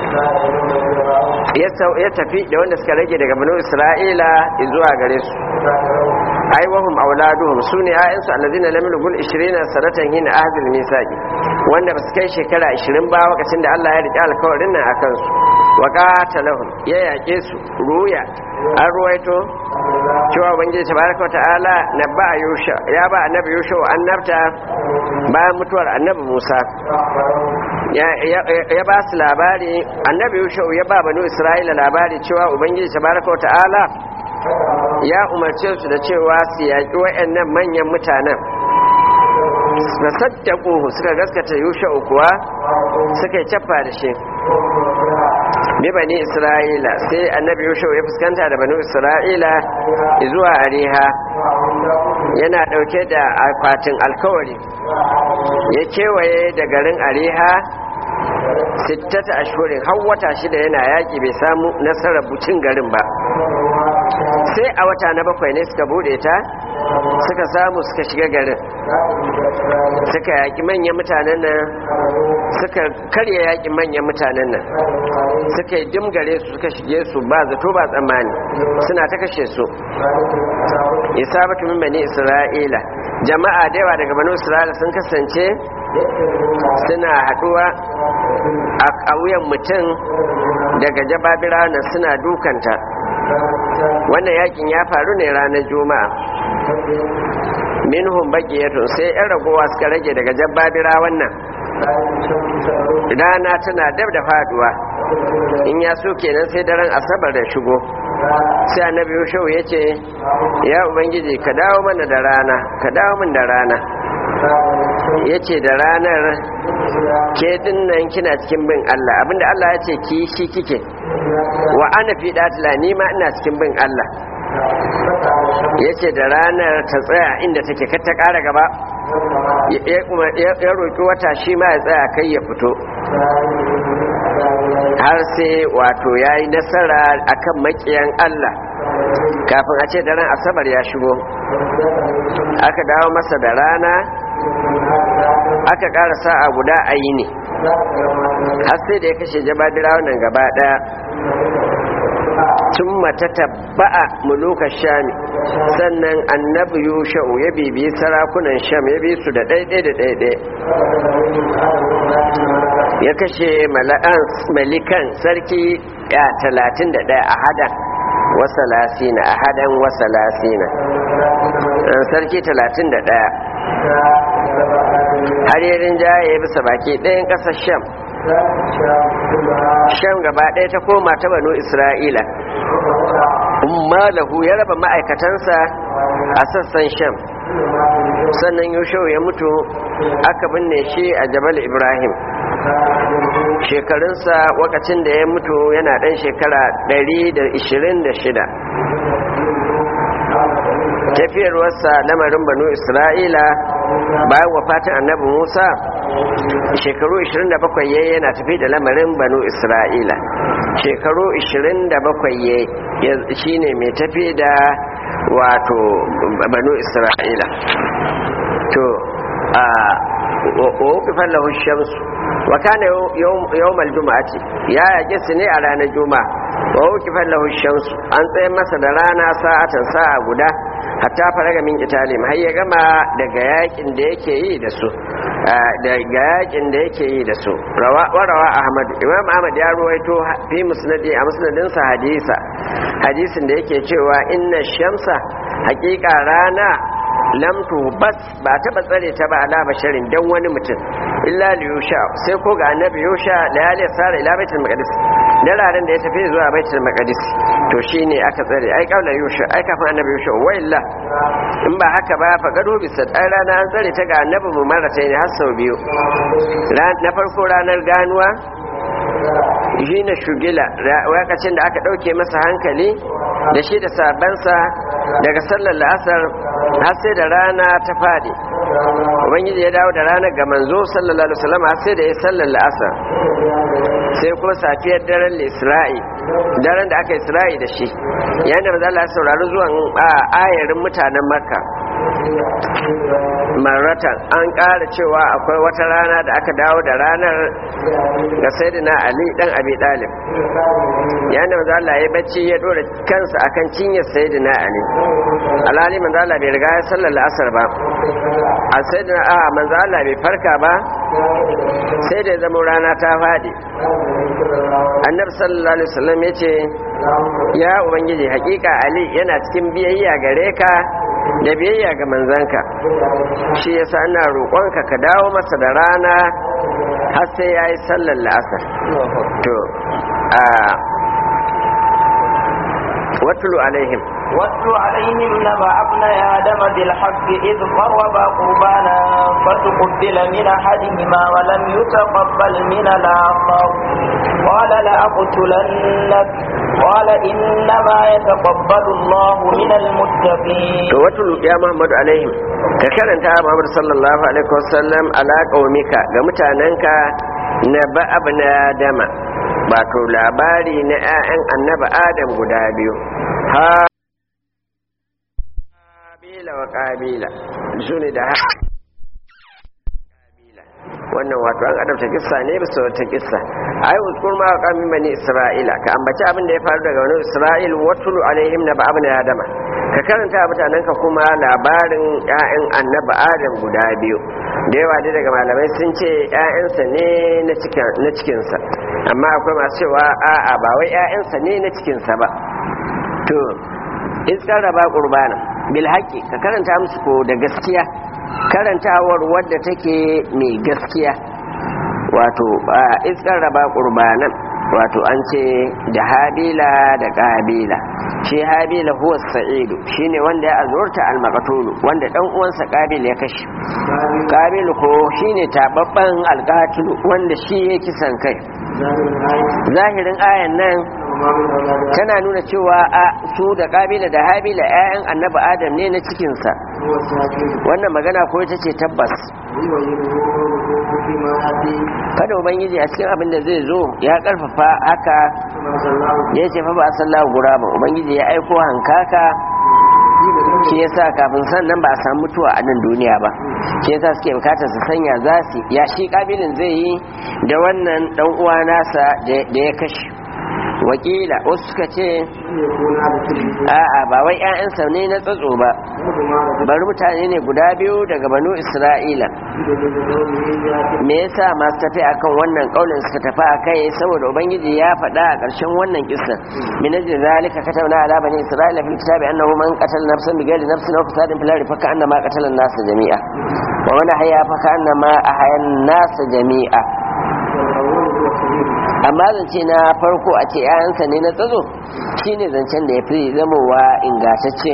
ya tafi da wanda suka rage daga banu isra'ila zuwa gare su ai wahum auladuhum sune ayyansu allazina lam yulgul 20 sanatan hina ahdul misaqi wanda basu kai shekara 20 ba lokacin da Allah ya rike alkawarin nan akan su wa qatalahum ya yake su ruya an ruwaito cewa ubangiji tabaraka wa ta'ala nabba yusha ya ba annabi yusha annabta bayan mutuwar annabi Musa ya ba su labari annabi yusha ya ba banu isra'ila labari cewa ubangiji tabaraka wa ta'ala ya umarce su da cewa su yaƙi waɗannan manyan mutanen da saddaƙo suka gaskata yusha kuwa suka yi cappa da shi bi bani isra'ila sai annabi yusha ya fuskanta da bani isra'ila zuwa ariha yana ɗauke da akwatin alkawari ya kewaye da garin ariha sittata ashurin har wata shida yana yaƙi bai samu nasarar bucin garin ba sai a wata na bakwai ne suka bude ta suka samu suka shiga garin suka yaƙi manyan mutanen nan suka karya yaƙi manyan mutanen nan suka yi dimgare su suka shige su ba zato ba tsammani suna ta kashe su isabatu min bani isra'ila jama'a da yawa daga bani isra'ila sun kasance suna haɗuwa a wuyan mutum daga jababira nan suna dukanta wannan yakin ya faru ne ranar juma'a minhum baqiyatun sai yan ragowa suka rage daga jabbabira wannan rana tana dab da faduwa in ya so kenan sai daren asabar da shigo sai annabi yushau ya ce ya ubangiji ka dawo mana da rana ka dawo min da rana ya ce da ranar ke dinnan kina cikin bin Allah abinda Allah ya ce ki shi kike wa ana fi datila ni ma ina cikin bin Allah ya ce da ranar ta tsaya inda take kar ta ƙara gaba ya roƙi wata shi ma ya tsaya kai ya fito har sai wato ya yi nasara akan makiyan Allah kafin a ce daren asabar ya shigo aka dawo masa da rana aka ƙara sa'a guda a yi ne har sai da ya kashe jabadira wannan gaba ɗaya tun mata tabba'a muluka shami sannan annabi yusha'u ya bibiyi sarakunan sham ya bi su da ɗaiɗai da ɗaiɗai ya kashe malikan sarki ya talatin da ɗaya a hadan wasa lasina a hadan wasa lasina sarki talatin da ɗaya har yi rinjaye bisa baki ɗayan ƙasar sham sham gaba ɗaya ta koma ta banu isra'ila umma lahu ya raba ma'aikatansa a sassan sham sannan yushau ya mutu aka binne shi a jabal ibrahim shekarunsa wakacin da ya mutu yana ɗan shekara 126 tafiyarwarsa lamarin banu isra'ila bayan wafatin annabi musa shekaru 27 yayi yana tafi da lamarin banu isra'ila shekaru 27 yayi shine mai tafi da wato banu isra'ila to a wakifan lahu shamsu wa kana yawmal juma'ati ya yake su ne a ranar juma'a wa wakifan lahu shamsu an tsaye masa da rana sa'atan sa'a guda hatta faraga min italim har ya gama daga yakin da yake yi da su daga yakin da yake yi da su warawa ahmad imam ahmad ya ruwaito fi musnadi a musnadinsa hadisa hadisin da yake cewa inna shamsa hakika rana lamtu bas ba taba tsare ta ba ala basharin dan wani mutum illa li yusha sai ko ga annabi yusha da ya sara ila baitul maqdis dararen da ya tafi zuwa baitul maqdis to shine aka tsare ai kaula yusha ai kafin annabi yusha wa illa in ba haka ba fa gado bisa ai rana an tsare ta ga annabi mu marata ne har sau biyu na farko ranar ganuwa shi na shugila lokacin da aka ɗauke masa hankali da shi da sabansa daga sallar la'asar har sai da rana ta fadi ubangiji ya dawo da ranar ga manzo sallallahu alaihi wasallam har sai da ya sallar la'asar sai kuma safiyar daren isra'i daren da aka isra'i da shi yayin da manzo Allah ya saurari zuwan ayarin mutanen makka maratan an ƙara cewa akwai wata rana da aka dawo da ranar ga sayyidina ali dan abi dalib yayin da manzo Allah ya bacci ya dora kansa akan cinyar sayyidina ali alali manzo Allah bai riga ya sallar asar ba a sayyidina a manzo Allah bai farka ba sai da zama rana ta fadi annabi sallallahu alaihi wasallam yace ya ubangiji hakika ali yana cikin biyayya gare ka da biyayya ga manzanka shi yasa ina roƙonka ka dawo masa da rana har sai yayi sallar la'asar to a watulu alaihim واتل عليهم نبأ ابن آدم بالحق إذ قربا قربانا فتقبل من أحدهما ولم يتقبل من الآخر قال لأقتلنك قال إنما يتقبل الله من المتقين to watulu ya Muhammadu alaihim ka karanta Muhammad sallallahu alaihi wasallam ala qaumika ga mutanenka na ba abna adama wato labari na 'ya'yan annaba adam guda biyu ha kabila wa kabila su ne da kabila wannan wato an adabta kissa ne bisa wata kissa ayi uskur ma qamin bani isra'ila ka ambaci abin da ya faru daga wani isra'il watulu alaihim na ba'abna adama ka karanta mutanen ka kuma labarin ƴaƴan annabi adam guda biyu da yawa dai daga malamai sun ce ƴaƴansa ne na cikin na cikinsa amma akwai masu cewa a'a ba wai ƴaƴansa ne na cikinsa ba to iskar raba qurbana bil haqqi ka karanta musu ko da gaskiya karantawar wadda take mai gaskiya wato iskar raba qurbanan wato an ce da habila da kabila shi habila huwa sa'idu shine wanda ya azurta al-maqtulu wanda dan uwansa kabil ya kashe kabil ko shine tababban alqatilu wanda shi ya kisan kai zahirin ayan nan tana nuna cewa a su da kabila da habila 'ya'yan annabi adam ne na cikinsa wannan magana ko ita ce tabbas kada ubangiji a cikin abin da zai zo ya karfafa haka ya ce fa ba a sallahu gura ba ubangiji ya aiko hankaka shi yasa kafin sannan ba a samu mutuwa a nan duniya ba shi yasa suke bukatar su sanya za su ya shi kabilin zai yi da wannan dan uwa nasa da ya kashe wakila wasu suka ce a'a ba wai 'ya'yansa ne na tsatso ba bari mutane ne guda biyu daga banu isra'ila me yasa masu tafi akan wannan kaulin suka tafi a kai saboda ubangiji ya faɗa a ƙarshen wannan kisan min ajli zalika katabna ala bani isra'ila fil kitabi annahu man qatala nafsan bighairi nafsin aw fasadin fil ardi fa annama qatala an-nas jami'a wa man ahya fa annama ahya an-nas jami'a amma zance na farko a ce 'ya'yansa ne na tsazo shine zancen da ya fi zamowa ingantacce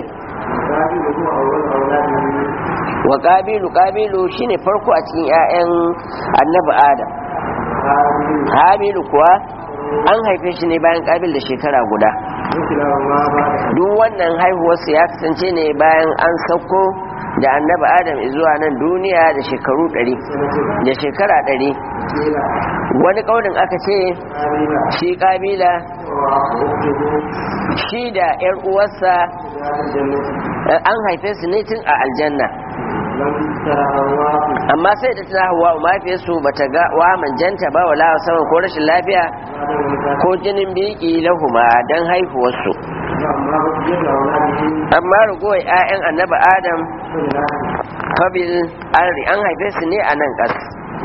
wa ƙabilu ƙabilu shine farko a cikin 'ya'yan annabi adam habilu kuwa an haife shi ne bayan ƙabil da shekara guda duk wannan haihuwarsu ya kasance ne bayan an sauko da annabi adam zuwa nan duniya da shekaru ɗari da shekara ɗari wani ƙaunin aka ce shi ƙabila shi da 'yar uwarsa an haife su ne tun a aljanna amma sai da tana hawa mahaifiyarsu ba ta ga wa manjanta ba wala saman ko rashin lafiya ko jinin biki lahuma don haihuwarsu amma ragowar 'ya'yan annaba adam kabil an haife su ne a nan ƙasa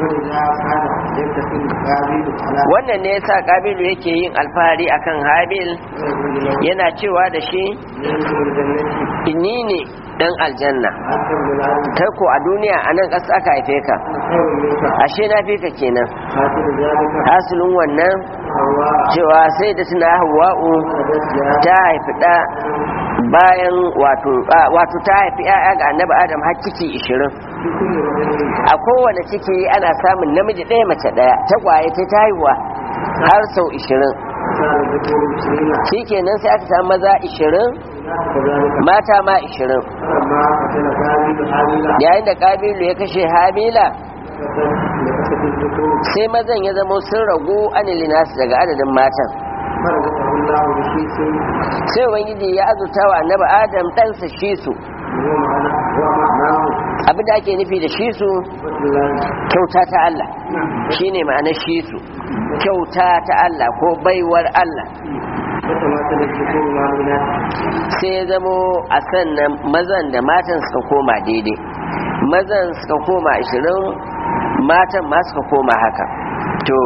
wannan ne yasa kabilu yake yin alfahari akan habil yana cewa da shi ni ne dan aljanna kai ko a duniya a nan ƙasa aka haife ka ashe na fi ka kenan hasilin wannan cewa sai da tuna hawa'u ta haifi ɗa bayan wato ta haifi 'ya'ya ga annabi adam har ciki ishirin a kowane ciki ana samun namiji ɗaya mace ɗaya tagwaye ta haihuwa har sau ishirin shi kenan sai aka samu maza ishirin mata ma ishirin yayin da kabilu ya kashe habila sai mazan ya zama sun ragu anilinasu daga adadin matan sai ubangiji ya azurta wa annabi adam ɗansa shi su abin da ake nufi da shi su kyauta ta Allah shi ne ma'anar shi su kyauta ta Allah ko baiwar Allah sai ya zamo a sannan mazan da matan suka koma daidai mazan suka koma ashirin matan ma suka koma haka to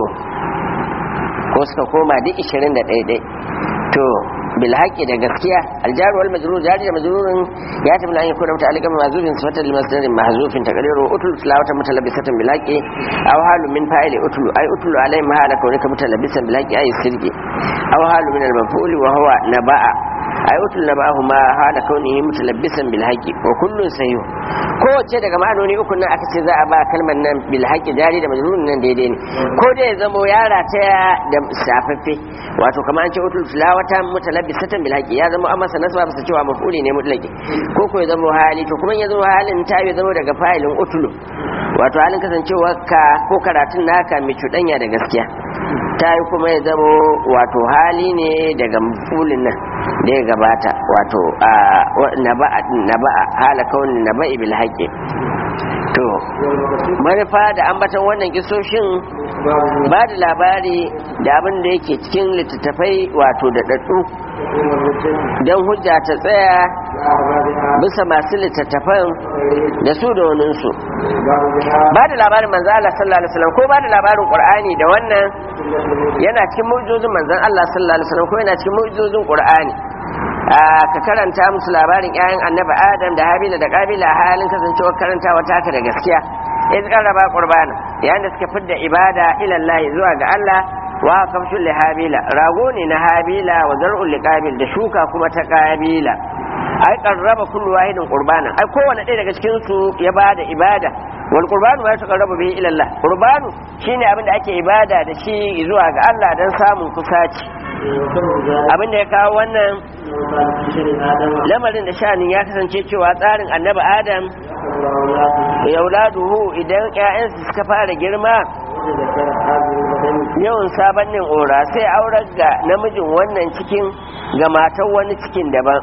ko suka koma duk ishirin da ɗaiɗai to بالحق ده gaskiya الجار والمجرور جار ده مجرور يحتمل ان يكون متعلقا بمحذوف صفه لمصدر محذوف تقديره اتل تلاوه متلبسه بالحق او حال من فاعل اتل اي اتل عليه ما حال كونك متلبسا بالحق اي السرق او حال من المفعول وهو نبأ ai utul na bahu ma hala kaunihi mutalabbisan bil haqi wa kullun sahih kowace daga ma'anoni uku nan aka ce za a ba kalmar nan bil haqi jari da majrurun nan daidai ne ko dai ya zamo yara ta da shafaffe wato kamar an ce utul tilawata mutalabbisatan bil haqi ya zamo an masa nasaba bisa cewa maf'uli ne mutlaqi ko ko ya zamo hali to kuma ya zamo halin ta ya zamo daga fa'ilin utulu wato halin kasancewa ka ko karatun naka mai cuɗanya da gaskiya ta yi kuma ya zamo wato hali ne daga mafulin nan da ya gabata wato naba'a hala kaunin naba'i bil haƙƙi to manufa da ambatan wannan kisoshin ba da labari da abin da yake cikin littattafai wato da ɗaɗɗu don hujja ta tsaya bisa masu littattafan da su da waninsu ba da labarin manzan Allah sallallahu alaihi wasallam ko ba da labarin Qur'ani da wannan yana cikin mu'jizozin manzan Allah sallallahu alaihi wasallam ko yana cikin mu'jizozin Qur'ani ka karanta musu labarin 'ya'yan annabi Adam da Habila da Qabila a halin kasancewar karantawa taka da gaskiya iz qarraba qurbana yayin da suka fidda ibada ila Allah zuwa ga Allah wa kamshul li habila rago ne na habila wa zar'ul li qabil da shuka kuma ta qabila ai qarraba kullu wahidin qurbana ai kowanne ɗaya daga cikin su ya bada ibada wal qurbanu ma yataqarrabu bihi ila Allah qurbanu shine abin da ake ibada da shi zuwa ga Allah dan samun kusaci abin da ya kawo wannan lamarin da shanin ya kasance cewa tsarin annabi adam yauladuhu idan 'ya'yansu suka fara girma yawan sabannin ora sai aurar ga namijin wannan cikin ga matan wani cikin daban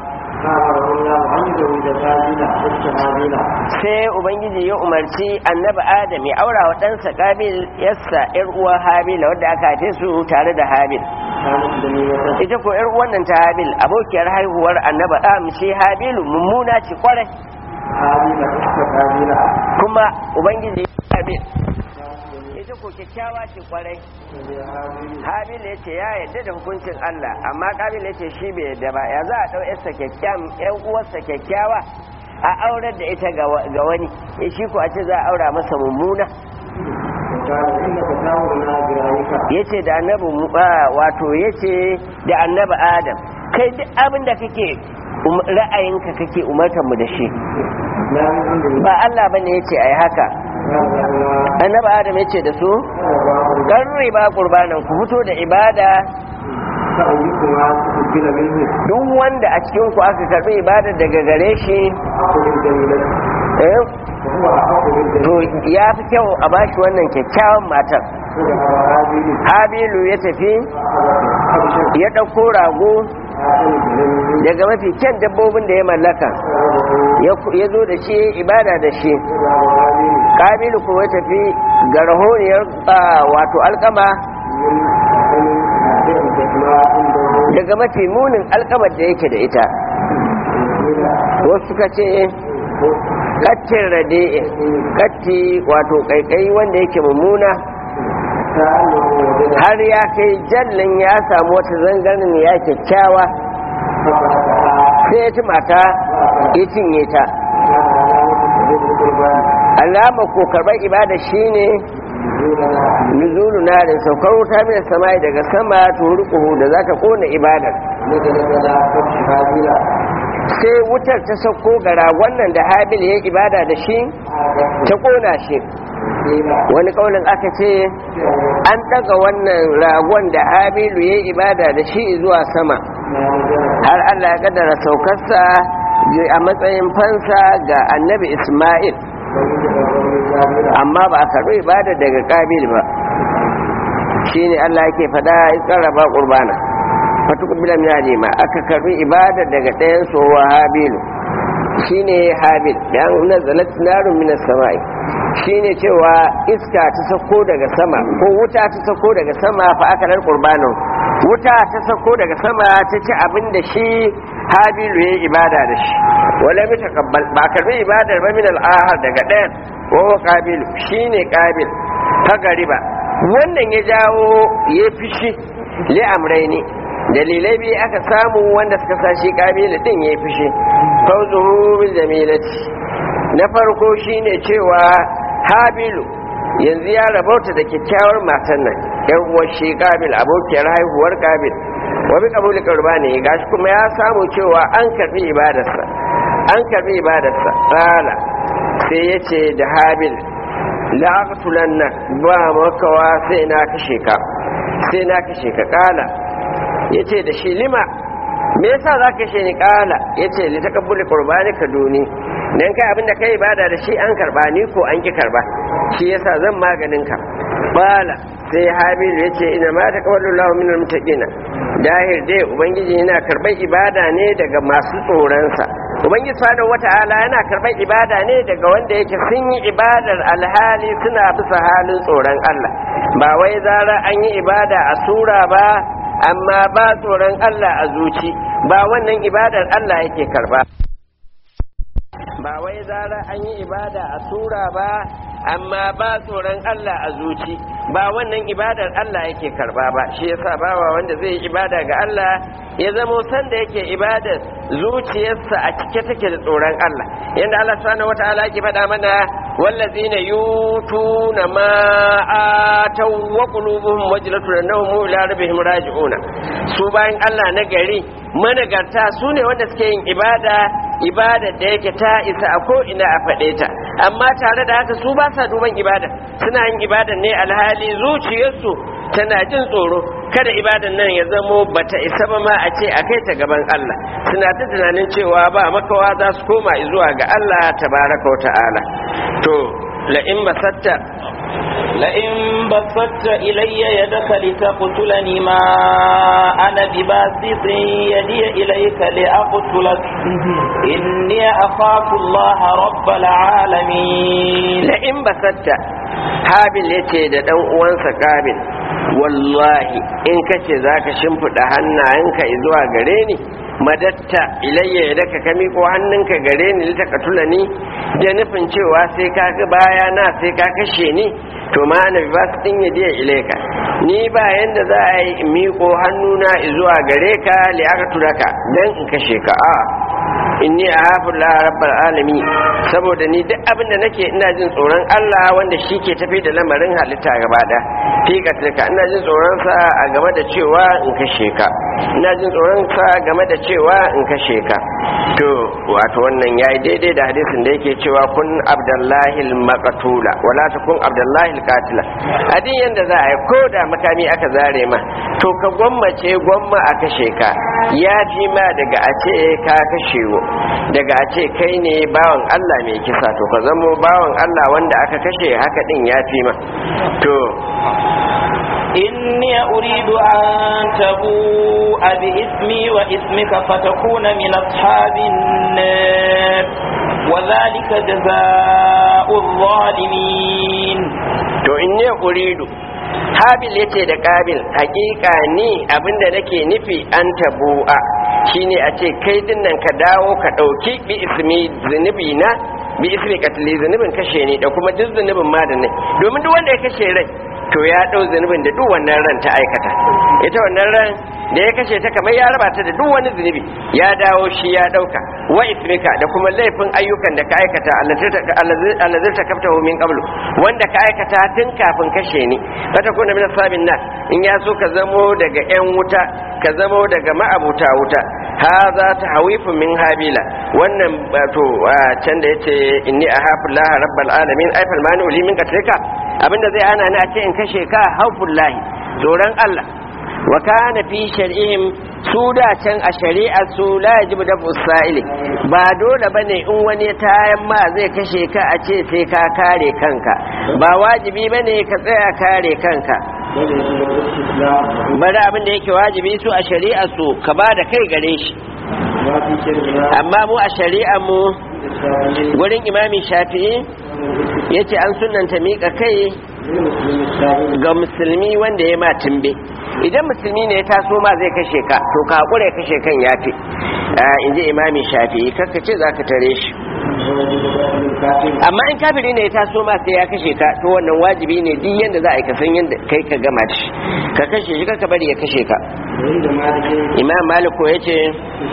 sai ubangiji ya umarci annabi adam ya aura wa ɗansa kabil yassa yar uwa habila wadda aka haife su tare da habil ita ko yar wannan ta habil abokiyar haihuwar annabi am shi habilu mummuna ce kwarai kuma ubangiji habil ita ko kyakkyawa ce kwarai habil ya ce ya yadda da hukuncin Allah amma kabil ya ce shi bai yadda ba ya za a ɗau yarsa kyakkyawa yan uwarsa kyakkyawa a aurar da ita ga wani shi ko a ce za a aura masa mummuna yace da annabi wato yace da annabi adam kai duk abin da kake ra'ayinka kake umartar mu da shi ba Allah bane yace ai haka annabi adam yace da su karri ba qurbanan ku fito da ibada duk wanda a cikin ku aka karbi ibada daga gare shi to ya fi kyau a bashi wannan kyakkyawan matar habilu ya tafi ya ɗauko rago daga mafi kyan dabbobin da ya mallaka ya zo da shi ibada da shi kabilu kuma ya tafi ga rahoniyar wato alkama daga mafi munin alkamar da yake da ita wasu suka ce kattin rade katti wato kaikai wanda yake mummuna har ya kai jallin ya samu wata zangarin ya kyakkyawa sai ya ci mata ya cinye ta alama ko karɓar ibada shine nuzulu narin saukar wuta mai samai daga sama turuku da za ta kona ibadar sai wutar ta sauko ga ragon nan da habil ya ibada da shi ta kona shi wani kaulin aka ce an daga wannan ragon da habilu ya ibada da shi zuwa sama har Allah ya kaddara saukarsa a matsayin fansa ga annabi Ismail amma ba a karɓi ibada daga ƙabil ba shine Allah yake fada ya karraba qurbana fatukubila min alima aka karbi ibada daga ɗayan su wa habilu shine habil dan nazalat narun min as-sama'i shine cewa iska ta sako daga sama ko wuta ta sako daga sama fa aka dar qurbanin wuta ta sako daga sama ta ci abin da shi habilu ya ibada da shi wala bi takabbal ba karbi ibadar ba min al-ahad daga ɗayan wa qabilu shine qabil ta gariba wannan ya jawo ya fishi li amraini dalilai biyu aka samu wanda suka sa shi kabila din ya fishi fawzuhu bil jamilati na farko shine cewa habilu yanzu ya rabauta da kyakkyawar matan nan yan uwar shi kabil abokiyar haihuwar kabil wa bi qabuli qurbani gashi kuma ya samu cewa an karbi ibadarsa an karbi ibadarsa qala sai yace da habil la'aqtulanna ba makawa sai na kashe ka sai na kashe ka kala yace da shi lima me yasa za ka kashe ni kala yace li takabbuli qurbanika duni dan kai abinda kai ibada da shi an karba ni ko an ki karba shi yasa zan maganin ka bala sai habilu yace ina ma taqabbalu Allahu minal muttaqina dahir dai ubangiji yana karban ibada ne daga masu tsoronsa ubangiji subhanahu wata'ala yana karban ibada ne daga wanda yake sun yi ibadar alhali suna bisa halin tsoron Allah ba wai zara an yi ibada a sura ba amma ba tsoron Allah a zuci ba wannan ibadar Allah yake karba ba wai zara an yi ibada a sura ba amma ba tsoron Allah a zuci ba wannan ibadar Allah yake karba ba shi yasa bawa wanda zai yi ibada ga Allah ya zamo sanda yake ibadar zuciyarsa a cike take da tsoron Allah yanda Allah subhanahu wataala yake faɗa mana wallazina yutuna ma ataw wa qulubuhum wajlatun annahum ila rabbihim raji'una su bayan Allah na gari managarta su ne wanda suke yin ibada ibada da yake ta isa a ko ina a faɗe ta amma tare da haka su ba sa duban ibada suna yin ibada ne alhali zuciyarsu tana jin tsoro kada ibadan nan ya zamo bata isa ba ma a ce a kai ta gaban Allah suna ta tunanin cewa ba makawa za su koma zuwa ga Allah tabaraka wa ta'ala to la in basatta لئن بسطت إلي يدك لتقتلني ما أنا بباسط يدي إليك لأقتلك إني أخاف الله رب العالمين لئن بسطت habil ya ce da ɗan uwansa kabil wallahi in kace za ka shimfiɗa hannayenka zuwa gare ni madatta ilayya ya daka kami ko hannunka gare ni lita katula ni da nufin cewa sai ka ga baya na sai ka kashe ni to ma na ba su ɗin yadiya ilaika ni ba yanda za a yi miƙo hannuna zuwa gare ka li aka turaka dan in kashe ka a inni a hafin rabbal alami saboda ni duk abin da nake ina jin tsoron Allah wanda shi ke tafi da lamarin halitta gaba da fi katilka ina jin tsoron sa a game da cewa in kashe ka ina jin tsoron sa game da cewa in kashe ka to wato wannan yayi daidai da hadisin da yake cewa kun abdullahi al-maqtula wala takun abdullahi al-qatila adin yanda za a yi ko da makami aka zare ma to ka gwammace gwamma a kashe ka ya fi ma daga a ce ka kashe daga a ce kai ne bawan Allah mai kisa to ka zamo bawan Allah wanda aka kashe haka din ya fi ma to إني أريد أن تبوء بإثمي وإثمك فتكون من أصحاب النار وذلك جزاء الظالمين to inni uridu habil yace da kabil hakika ni abinda nake nufi an tabu'a shine a ce kai dinnan ka dawo ka dauki bi ismi zunubi na bi ismi katli zunubin kashe ni da kuma duk zunubin ma da ne domin duk wanda ya kashe rai to ya dau zunubin da duk wannan ran ta aikata ita wannan ran da ya kashe ta kamar ya raba ta da duk wani zunubi ya dawo shi ya dauka wa ismika da kuma laifin ayyukan da ka aikata allazi ta kafta min qablu wanda ka aikata tun kafin kashe ni wata kuna min sabin nas in ya so ka zamo daga yan wuta ka zamo daga ma'abuta wuta haza ta hawifun min habila wannan to can da yace inni ahafu laha rabbal alamin ay fal mani li min qatlika abinda zai hana ni a ce in kashe ka haufullahi tsoron Allah wa kana fi shar'ihim su da can a shari'ar su la yajibu da usaili ba dole bane in wani tayan ma zai kashe ka a ce sai ka kare kanka ba wajibi bane ka tsaya kare kanka bari abin da yake wajibi su a shari'ar su ka ba da kai gare shi amma mu a shari'ar mu gurin imami shafi'i yace an sunanta miƙa kai ga musulmi wanda ya ma tumbe idan musulmi ne ya taso ma zai kashe ka to ka haƙura ya kashe kan yafi in ji imami shafi'i kakka ce za ka tare shi amma in kafiri ne ya taso ma sai ya kashe ka to wannan wajibi ne duk yanda za a yi kasan yanda kai ka gama shi ka kashe shi ka bari ya kashe ka imam maliko ya ce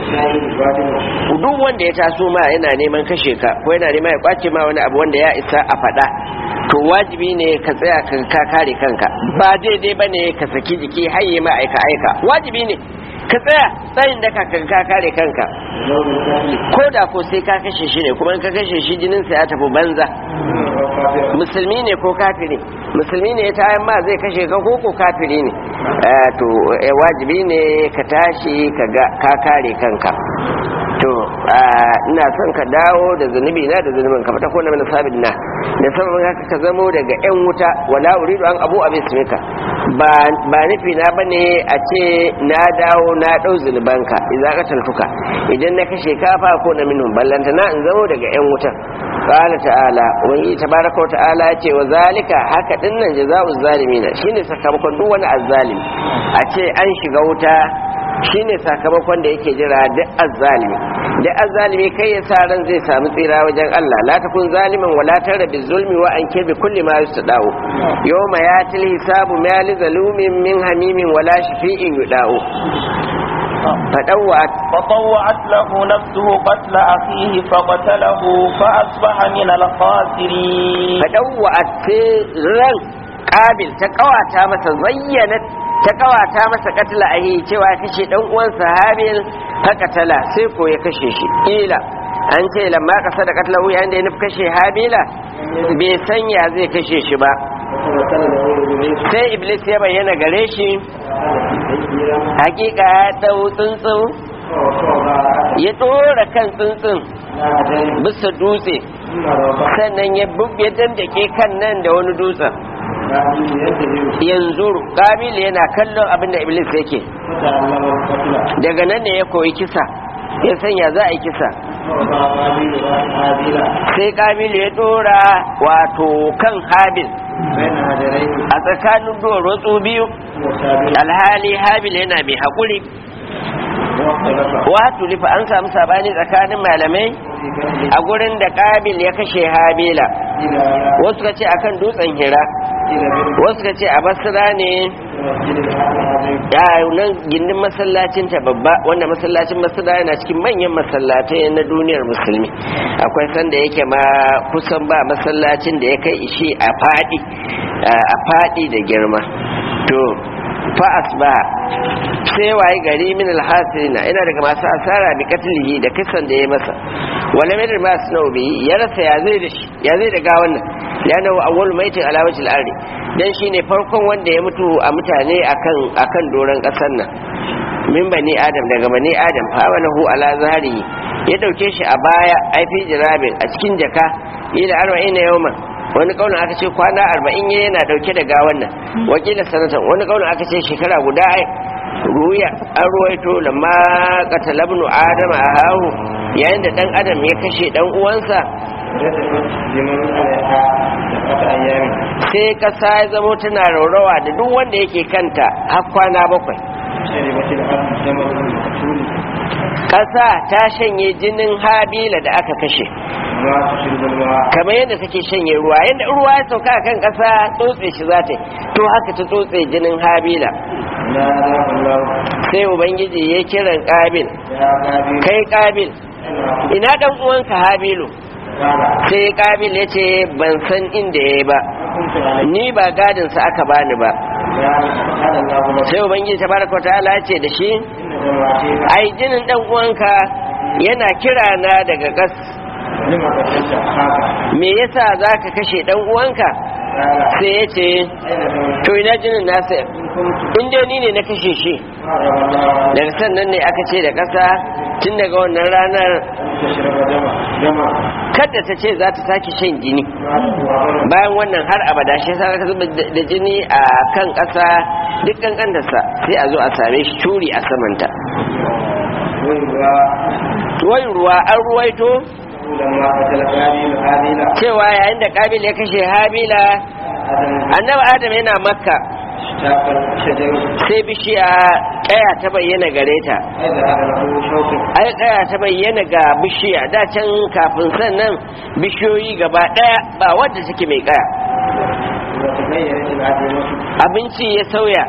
duk wanda ya taso ma yana neman kashe ka ko yana neman ya kwace ma wani abu wanda ya isa a faɗa to wajibi ne ka tsaya ka kare kanka ba daidai ba ne ka saki jiki haye ma aika aika wajibi ne ka tsaya tsayin da ka ka kare kanka ko da ko sai ka kashe shi ne kuma in ka kashe shi jinin sa ya tafi banza musulmi ne ko kafiri musulmi ne ta ma zai kashe ka ko ko kafiri ne to wajibi ne ka tashi ka kare kanka to ina son ka dawo da zunubi na da zunubin ka fata ko na sabin na da sababin haka ka zamo daga yan wuta wala uridu an abu abin simika ba ba nufi na bane a ce na dawo na dau zunubanka idan ka talfuka idan na kashe kafa ko na minhum ballanta na in zamo daga yan wuta qala ta'ala wani tabaraka ta'ala ya ce wa zalika haka dinnan jazaa'uz zalimina shine sakamakon duk wani azzalimi a ce an shiga wuta shine sakamakon da yake jira duk azzalimi duk azzalimi kai ya sa ran zai samu tsira wajen Allah la takun zaliman wala tara bi zulmi wa an kirbi kulli ma yustadau yawma yatil hisabu ma li zalumin min hamimin wala shafi'in yudau فطوعت فطوعت له نفسه قتل أخيه فقتله فأصبح من الخاسرين فطوعت رن قابل تقوى masa zayyanat ta kawata masa katila a yi cewa kashe dan uwansa habil haka tala sai ko ya kashe shi ila an ce lamma kasa da katila wuya da ya nufi kashe habila bai sanya zai kashe shi ba sai iblis ya bayyana gare shi hakika ya dau tsuntsun ya dora kan tsuntsun bisa dutse sannan ya dandake kan nan da wani dutsen yanzu kabil yana kallon abin da iblis yake daga nan ne ya koyi kisa ya sanya za a yi kisa sai kabil ya dora wato kan habil a tsakanin duwar biyu alhali habil yana mai haƙuri wato lifa an samu sabani tsakanin malamai a gurin da kabil ya kashe habila wasu ka ce akan dutsen hira wasu ka ce a basira ne ya nan gindin masallacin ta babba wanda masallacin masira yana cikin manyan masallatai na duniyar musulmi akwai sanda yake ma kusan ba masallacin da ya kai ishi a fadi a fadi da girma to fa asbaha sai waye gari min alhasirina ina daga masu asara bi katlihi da kisan da ya masa wala mai ma suna bi ya rasa ya zai da shi ya zai da gawan nan yana wa awwal maitin ala wajhil ardi dan shine farkon wanda ya mutu a mutane akan akan doran kasar nan min bani adam daga bani adam fa walahu ala zahari ya dauke shi a baya ai fi jirabin a cikin jaka ila 40 yawman wani kaunin aka ce kwana arba'in ya yana dauke da gawan nan wakilin sanatan wani kaunin aka ce shekara guda ai ruya an ruwaito lamma qatalabnu adama a hahu yayin da dan adam ya kashe dan uwansa sai kasa ya zamo tana raurawa da duk wanda yake kanta har kwana bakwai kasa ta shanye jinin habila da aka kashe kamar yadda take shanye ruwa yadda ruwa ya sauka kan kasa tsotse shi za ta to haka ta tsotse jinin habila sai ubangiji ya kiran kabil kai kabil ina dan uwanka habilu sai kabil ya ce ban san inda ya ba ni ba gadinsa aka bani ba sai ubangiji tabaraka wa ta'ala ce da shi ai jinin dan uwanka yana kira na daga gas me yasa zaka kashe dan uwanka sai ya ce to ina jinin nasa in dai ni ne na kashe shi daga sannan ne aka ce da ƙasa tun daga wannan ranar kada ta ce za ta sake shan jini bayan wannan har abada shi sa ka zuba da jini a kan ƙasa duk kankantarsa sai a zo a same shi turi a samanta wai ruwa an ruwaito cewa yayin da kabil ya kashe habila annabi adam yana makka sai bishiya kaya ta bayyana gare ta ai kaya ta bayyana ga bishiya da can kafin sannan bishiyoyi gaba daya ba wadda take mai kaya abinci ya sauya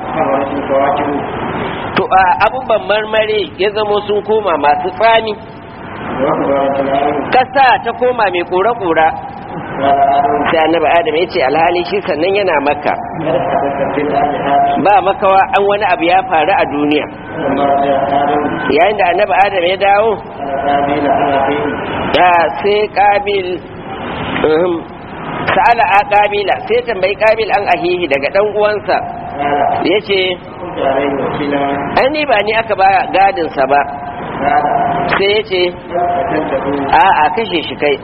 to a abubuwan marmari ya zamo sun koma masu tsani kasa ta koma mai kura-kura sai annabi adam ya ce alhali shi sannan yana makka ba makawa an wani abu ya faru a duniya yayin da annabi adam ya dawo ya sai kabil sa'ala a kabila sai tambayi kabil an ahihi daga dan uwansa ya ce an ni ba ni aka ba gadinsa ba sai ya ce a a kashe shi kai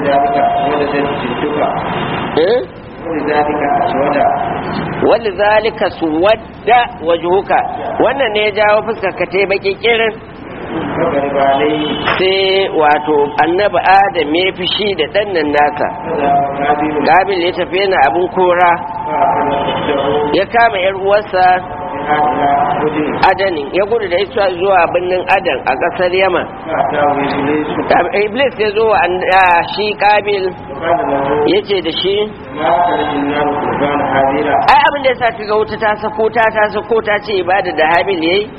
wanda zalika su wadda wajuhuka wannan ne ya jawo fuskar ka ta baki kirin sai wato annabi adam ya fi shi da ɗannan nasa gabil ya tafi yana abin kora ya kama yar uwarsa adanin ya gudu da ita zuwa birnin adan a ƙasar yaman iblis ya zo wa shi kabil ya ce da shi ai abin da ya sa ta ga wuta ta sako ta ta sako ta ce ibada da habil yayi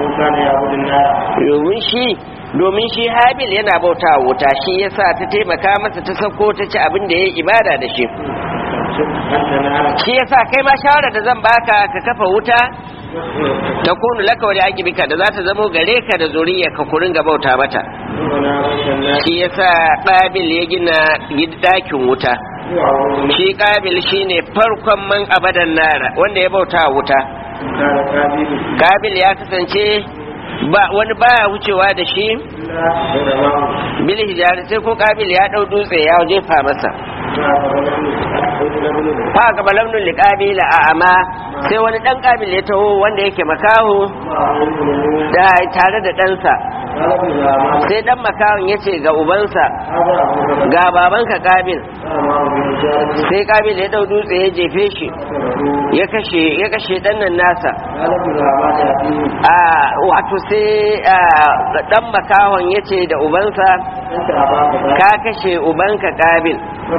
domin shi domin shi habil yana bauta wuta shi yasa ta taimaka masa ta sako ta ci abin da yayi ibada da shi shi yasa kai ma shawara da zan baka ka kafa wuta ta kunu laka wani agibika da za ta zamo gare ka da zuriya ka kurin ga bauta mata shi yasa ƙabil ya gina ɗakin wuta shi ƙabil shine farkon man abadan nara wanda ya bauta wuta ƙabil ya kasance ba wani baya wucewa da shi bil hijari sai ko ƙabil ya ɗau dutse ya jefa masa fa ga balamnun liqabila a ama sai wani dan kabil ya taho wanda yake makaho da tare da ɗansa sai dan makahon ya ce ga ubansa ga babanka kabil sai kabil ya dau dutse ya jefe shi ya kashe ya kashe dan nan nasa a wato sai dan makahon ya ce da ubansa ka kashe ubanka kabil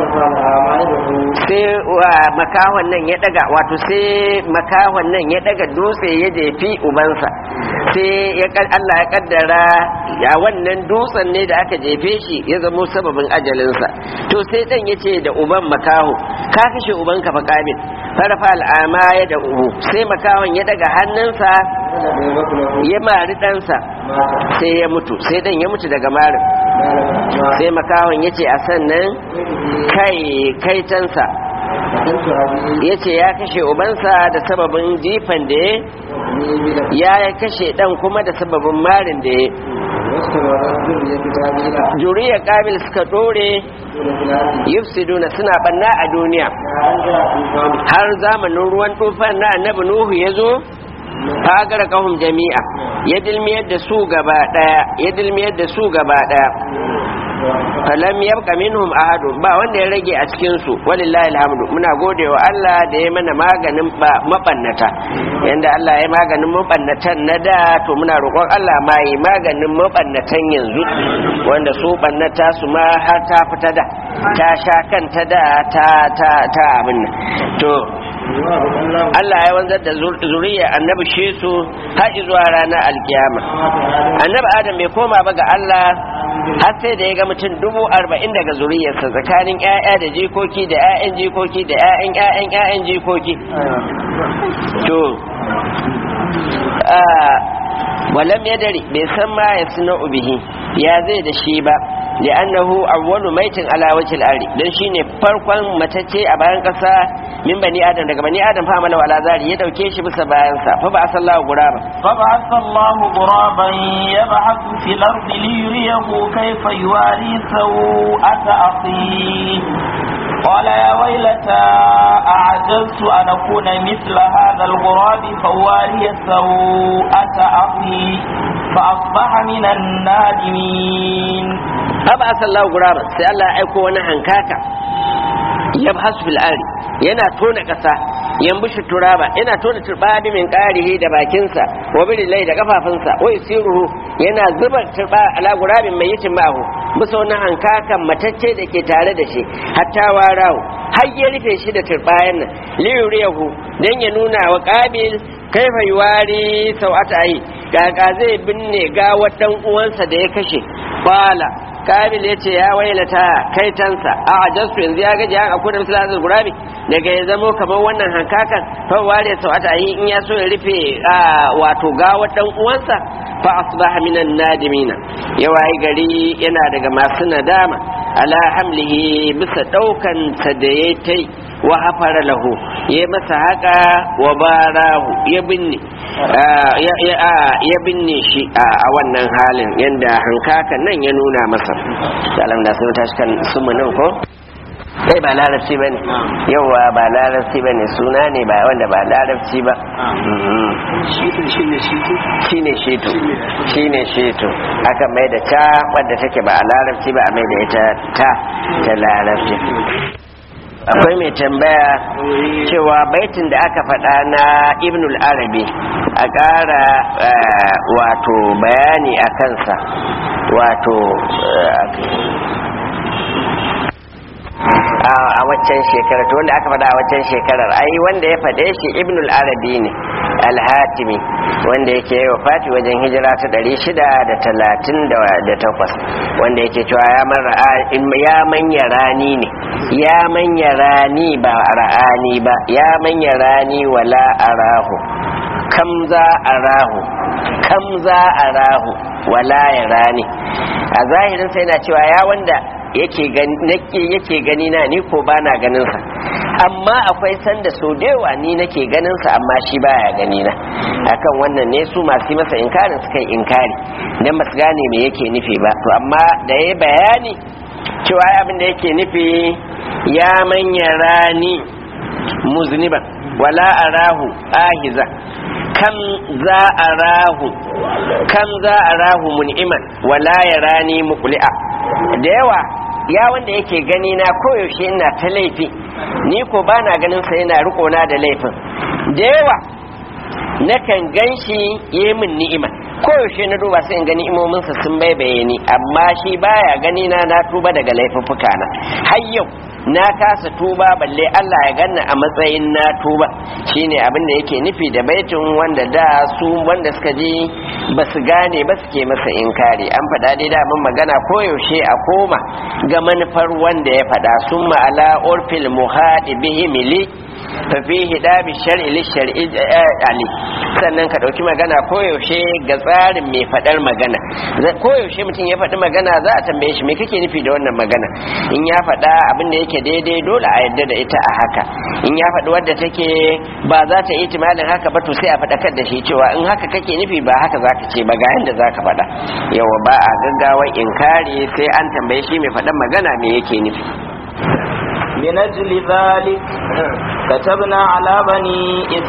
sai makahon nan ya daga wato sai makahon nan ya daga dutse ya jefi ubansa sai ya Allah ya kaddara ya wannan dutsen ne da aka jefe shi ya zamo sababin ajalinsa to sai dan ya ce da uban makaho ka kashe ubanka fa kabil farfa al'ama ya da ubu sai makahon ya daga hannunsa ya mari ɗansa sai ya mutu sai dan ya mutu daga marin sai makahon ya ce a sannan kai kaitansa ya ce ya kashe ubansa da sababin jifan da ya ya kashe dan kuma da sababin marin da ya juriya kabil suka dore yufsiduna suna banna a duniya har zamanin ruwan tufan na annabi nuhu ya zo fagara kahum jami'a ya dilmiyar da su gaba daya ya dilmiyar da su gaba daya falam yabqa minhum ahad ba wanda ya rage a cikin su walillahi alhamdu muna godewa Allah da ya mana maganin mabannata yanda Allah ya maganin mabannatan na da to muna roƙon Allah ma yi maganin mabannatan yanzu wanda su bannata su ma har ta fita da ta sha kanta da ta ta ta abin nan to Allah ya wanzar da zuriya annabi shi su har zuwa ranar alkiyama annabi adam bai koma ba ga Allah har sai da ya ga mutum dubu arba'in daga zuriyarsa tsakanin 'ya'ya da jikoki da 'ya'yan jikoki da 'ya'yan 'ya'yan 'ya'yan jikoki to walam yadari bai san ma ya suna bihi ya zai da shi ba li'annahu awwalu maitin ala wajhil ardi dan shine farkon matacce a bayan kasa min bani adam daga bani adam fa amala wala zari ya dauke shi bisa bayan sa fa ba sallahu guraba فبعث الله غرابا يبحث في الأرض ليريه كيف يواري سوءة أخيه قال يا ويلتى أعجزت أن أكون مثل هذا الغراب فواري سوءة أخي فأصبح من النادمين fa sallahu guraba sai Allah ya aiko wani hankaka yabhasu fil ardi yana tona kasa yambushi turaba yana tona turbadi min qarihi da bakinsa wa birilai da kafafunsa wa yusiruhu yana zuba turba ala gurabin mai yitin ma'ahu bisa wani hankakan matacce da ke tare da shi hatta warahu har ya rufe shi da turbayan nan liyuriyahu dan ya nuna wa qabil kaifa yuwari sau'ata ayi kaka zai binne gawar dan uwansa da ya kashe qala kabil ya ce ya wailata kaitansa a ajastu yanzu ya gaji an akwai da misalin gurabi daga ya zamo kamar wannan hankakan fa ware sau ata yi in ya so ya rufe wato gawar dan uwansa fa asbaha minan nadimina ya wayi gari yana daga masu nadama ala hamlihi bisa daukan sa da ya tai wa hafara lahu ya masa haka wa barahu ya binne ya binne shi a wannan halin yadda hankakan nan ya nuna masa salam da sun tashi kan sumu nan ko kai ba larabci ba ne yauwa ba larabci ba ne suna ne ba wanda ba larabci ba shi ne sheto shi ne sheto aka mai da ta wadda take ba a larabci ba a mai da ita ta ta larabci akwai mai tambaya cewa baitin da aka faɗa na ibnul arabi a ƙara wato bayani a kansa wato a waccan shekarar to wanda aka faɗa a waccan shekarar ai wanda ya faɗe shi ibnul arabi ne alhatimi wanda yake yi fati wajen hijira ta ɗari shida da talatin da takwas wanda yake cewa ya manya rani ne ya manya rani ba ra'ani ba ya manya rani wala arahu kam za arahu kam za arahu wala ya rani a zahirin sai na cewa ya wanda yake gani na ni ko ba na ganinsa amma akwai sanda so dewa ni nake ganinsa amma shi baya gani na akan wannan ne su masu masa inkarin suka yi inkari don ba su gane me yake nufi ba to amma da ya bayani cewa abin da yake nufi ya manya rani muzniban wala arahu ahiza kam za arahu kam za arahu mun'iman wala yarani muqli'a da yawa ya wanda yake gani na koyaushe ina ta laifi ni ko ba na ganin sa yana riko na da laifin da yawa nakan gan shi yi min ni'ima koyaushe na duba sai in gani imominsa sun baibaye ni amma shi baya gani na na tuba daga laifuffuka na har yau na kasa tuba balle Allah ya ganna a matsayin na tuba shine abin da yake nufi da baitin wanda da su wanda suka ji ba su gane ba suke masa inkari an faɗa dai da mun magana koyaushe a koma ga manufar wanda ya faɗa sun ma'ala urfil muhadi bihi mili fafihi dabi shar'i li shar'i ali sannan ka dauki magana koyaushe ga tsarin mai fadar magana koyaushe mutum ya faɗi magana za a tambaye shi me kake nufi da wannan magana in ya faɗa abin da yake daidai dole a yarda da ita a haka in ya faɗi wadda take ba za ta yi timalin haka ba to sai a faɗakar da shi cewa in haka kake nufi ba haka zaka ce ba ga yanda zaka faɗa yawa ba a gaggawa inkari sai an tambaye shi mai faɗan magana me yake nufi من أجل ذلك كتبنا على بني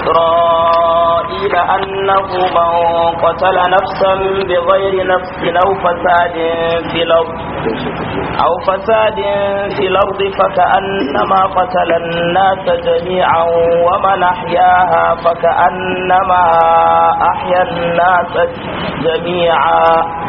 إسرائيل أنه من قتل نفسا بغير نفس أو فساد في الأرض أو فساد في الأرض فكأنما قتل الناس جميعا ومن أحياها فكأنما أحيا الناس جميعا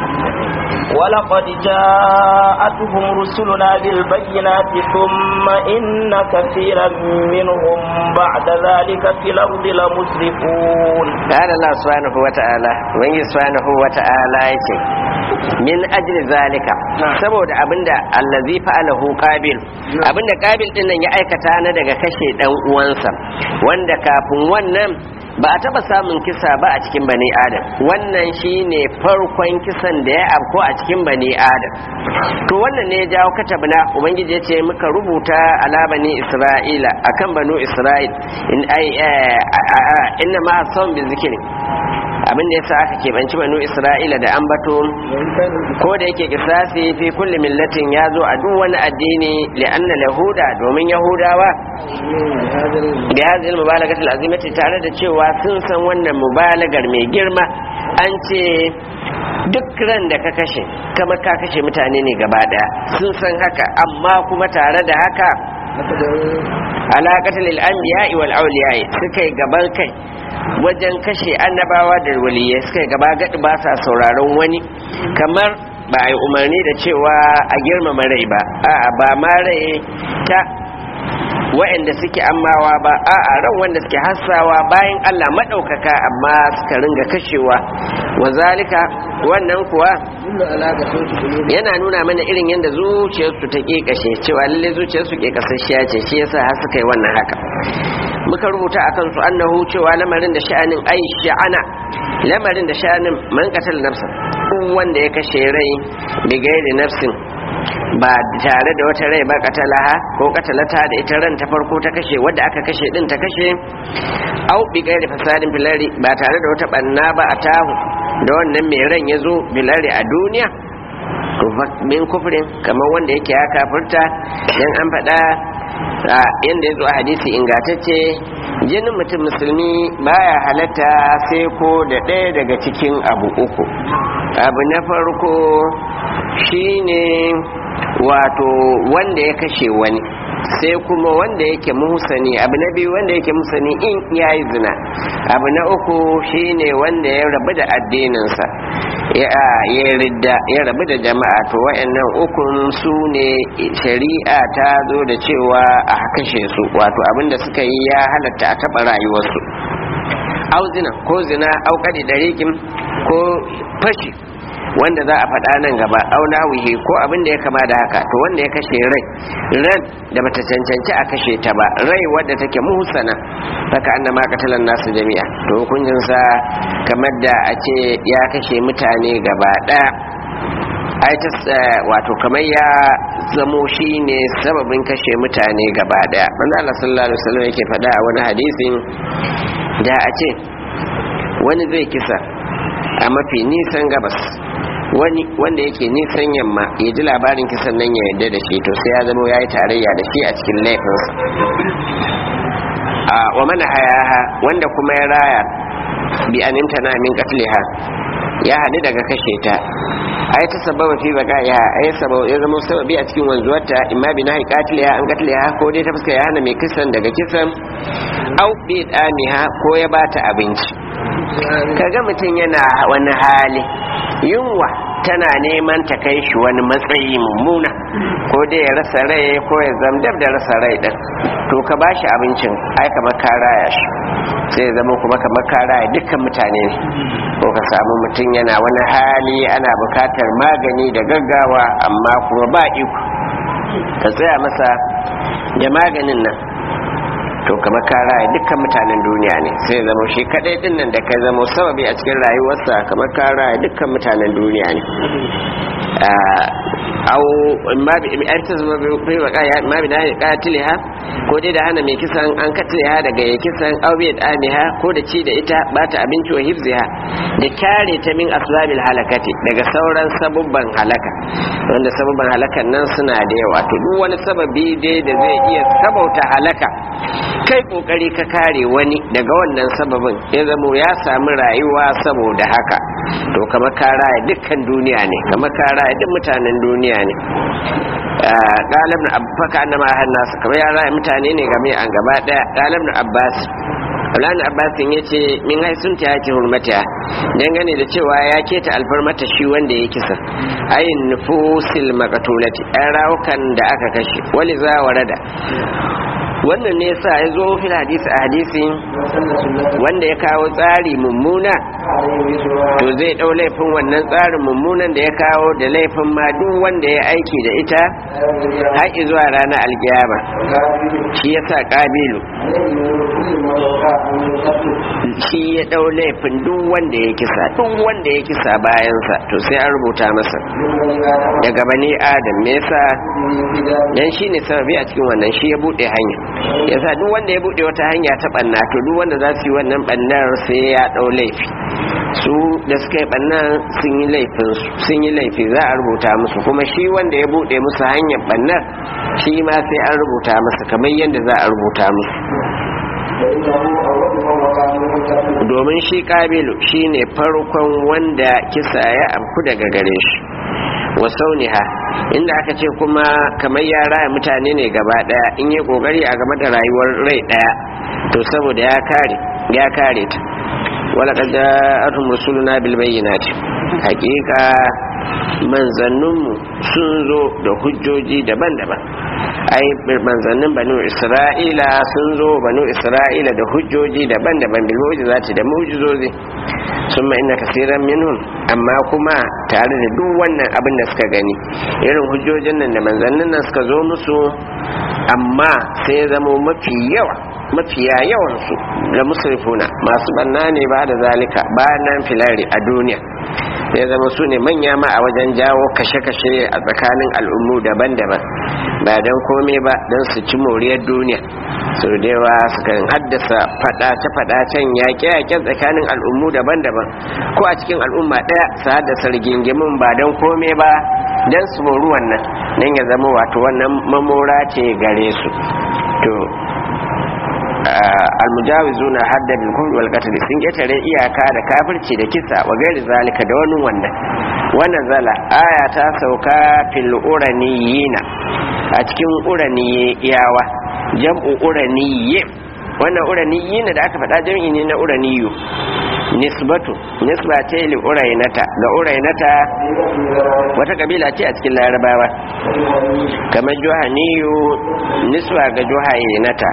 ولقد جاءتهم رسلنا بالبينات ثم إن كثيرا منهم بعد ذلك في الأرض لمسرفون قال الله سبحانه وتعالى وإن سبحانه وتعالى يتي min ajli zalika saboda abinda allazi fa'alahu qabil abinda qabil din nan ya aikata na daga kashe dan uwansa wanda kafin wannan ba a taba samun kisa ba a cikin bani adam wannan shine farkon kisan da ya afko a cikin bani adam to wannan ne ya jawo katabna ubangiji ya ce muka rubuta ala bani isra'ila akan banu isra'il in ai inna ma asawm bi zikri abin da yasa aka keɓanci banu isra'ila da ambato ko da yake kisasi fi kulli millatin ya zo a duk wani addini li'anna lahuda domin yahudawa bi hadhihi al-mubalagati al-azimati tare da cewa sun san wannan mubalagar mai girma an ce duk ran da ka kashe kama ka kashe mutane ne gaba daya sun san haka amma kuma tare da haka alaƙatar al'ambiya wal auliya suka yi gaban kai wajen kashe annabawa da waliyai suka yi gaba gaɗi ba sa sauraron wani kamar ba a yi umarni da cewa a girmama rai ba a ba ma rai ta wa'anda suke ammawa ba a a ran wanda suke hassawa bayan Allah maɗaukaka amma suka ringa kashewa wa zalika wannan kuwa yana nuna mana irin yadda zuciyarsu ta kashe cewa lalle zuciyarsu ke kasashiya ce shi yasa har suka yi wannan haka muka rubuta a kansu annahu cewa lamarin da sha'anin ai sha'ana lamarin da sha'anin man qatal nafsa wanda ya kashe rai bi gairi nafsin ba tare da wata rai ba katalaha ko katalata da ita ran ta farko ta kashe wadda aka kashe din ta kashe au bi gairi fasadin filari ba tare da wata banna ba a tahu da wannan mai ran ya zo bilari a duniya min kufrin kamar wanda yake ya kafirta dan an faɗa yadda ya zo a hadisi ingatacce jinin mutum musulmi baya halatta sai ko da ɗaya daga cikin abu uku abu na farko shine wato wanda ya kashe wani sai kuma wanda yake muhsani abu na biyu wanda yake muhsani in yayi zina abu na uku shine wanda ya rabu da addininsa ya ridda ya rabu da jama'a to wayannan ukun su ne shari'a ta zo da cewa a kashe su wato abinda suka yi ya halatta a taɓa rayuwarsu au zina ko zina au kadi darikin ko fashi wanda za a faɗa nan gaba auna wuhe ko abin da ya kama da haka to wanda ya kashe rai ran da bata cancanci a kashe ta ba rai wadda take muhsana haka annama katalan nasu jami'a to hukuncin sa kamar da a ce ya kashe mutane gaba ɗaya ai ta wato kamar ya zamo shi ne sababin kashe mutane gaba ɗaya manzo Allah sallallahu alaihi wasallam yake faɗa a wani hadisin da a ce wani zai kisa a mafi nisan gabas wani wanda yake nisan yamma ya ji labarin kisan nan ya yarda da shi to sai ya zama ya yi tarayya da shi a cikin laifinsa a wa mana hayaha wanda kuma ya raya bi animta na min katliha ya hadu daga kashe ta ai ta sababa fi baka ya ai sababa ya zama sababi a cikin wanzuwarta imma bi nahi katliha an katliha ko dai ta fuska ya hana mai kisan daga kisan au bi damiha ko ya bata abinci kaga mutum yana wani hali yunwa tana neman ta kai shi wani matsayi mummuna ko dai ya rasa rai ko ya zamdab da rasa rai din to ka ba shi abincin ai kamar ka raya shi sai ya zama kuma kamar ka raya dukkan mutane ne ko ka samu mutum yana wani hali ana bukatar magani da gaggawa amma kuma ba iko ka tsaya masa da maganin nan to kamar ka raya dukkan mutanen duniya ne sai zama shi kadai din nan da kai zama sababi a cikin rayuwarsa kamar ka raya dukkan mutanen duniya ne au ma bi an ta zama bai wa kaya ma bi dai katiliha ko dai da hana mai kisan an katiliha daga ya kisan au bi amiha ko da ci da ita ba ta abinci wa hifziha da kare ta min asbabil halakati daga sauran sabubban halaka wanda sabubban halakan nan suna da yawa to duk wani sababi dai da zai iya sabauta halaka kai kokari ka kare wani daga wannan sababin ya zamo ya samu rayuwa saboda haka to kamar ka raya dukkan duniya ne kamar ka raya duk mutanen duniya ne galib na abbaka annama a nasa kamar ya raya mutane ne game an gaba daya galib na abbas Abdullahi Abbasin ya ce min haisun ta yake hurmata dangane da cewa ya keta alfarmata shi wanda ya kisa ayin nufusil makatulati ɗan rawukan da aka kashe wali za warada wannan ne yasa ya zo fil hadisi a hadisi wanda ya kawo tsari mummuna to zai dau laifin wannan tsarin mummunan da ya kawo da laifin ma duk wanda ya aiki da ita har zuwa ranar alkiyama shi yasa kabilu shi ya dau laifin duk wanda ya kisa duk wanda ya kisa bayansa to sai an rubuta masa daga bani adam me yasa dan shine sababi a cikin wannan shi ya bude hanya yasa duk wanda ya bude wata hanya ta banna to duk wanda za su yi wannan bannar sai ya dau laifi su da suka yi bannan sun yi laifin sun yi laifi za a rubuta musu kuma shi wanda ya bude musu hanyar bannar shi ma sai an rubuta masa kamar yadda za a rubuta musu domin shi kabilu shine farkon wanda kisa ya amku daga gare shi wa sauniha inda aka ce kuma kamar ya raya mutane ne gaba daya in yi kokari a game da rayuwar rai daya to saboda ya kare ya kare ta wala qad ja'atuhum rusuluna bil bayyinati haqiqa manzanninmu sun zo da hujjoji daban-daban ai manzannin banu isra'ila sun zo banu isra'ila da hujjoji daban-daban bil mu'jizati da mu'jizozi summa inna kaseeran minhum amma kuma tare da duk wannan abin da suka gani irin hujjojin nan da manzannin nan suka zo musu amma sai ya zama mafi yawa mafiya yawansu da musrifuna masu banna ne ba da zalika ba nan filari a duniya ya zama su ne manya ma a wajen jawo kashe-kashe a tsakanin al'ummu daban-daban ba don komai ba don su ci moriyar duniya su da yawa suka haddasa fadace-fadacen yaƙe-yaƙen tsakanin al'ummu daban-daban ko a cikin al'umma ɗaya su haddasa rigingimin ba don komai ba don su moru wannan don ya zama wato wannan mamora ce gare su to almujawizuna hadda bil kufri wal qatl sun ketare iyaka da kafirci da kisa wa gairi zalika da wani wannan wannan zala aya ta sauka fil uraniyina a cikin uraniyawa jam'u uraniye wannan uraniyina da aka faɗa jam'i ne na uraniyu nisbatu nisba ce li urainata ga urainata wata kabila ce a cikin larabawa kamar juhaniyu nisba ga juhainata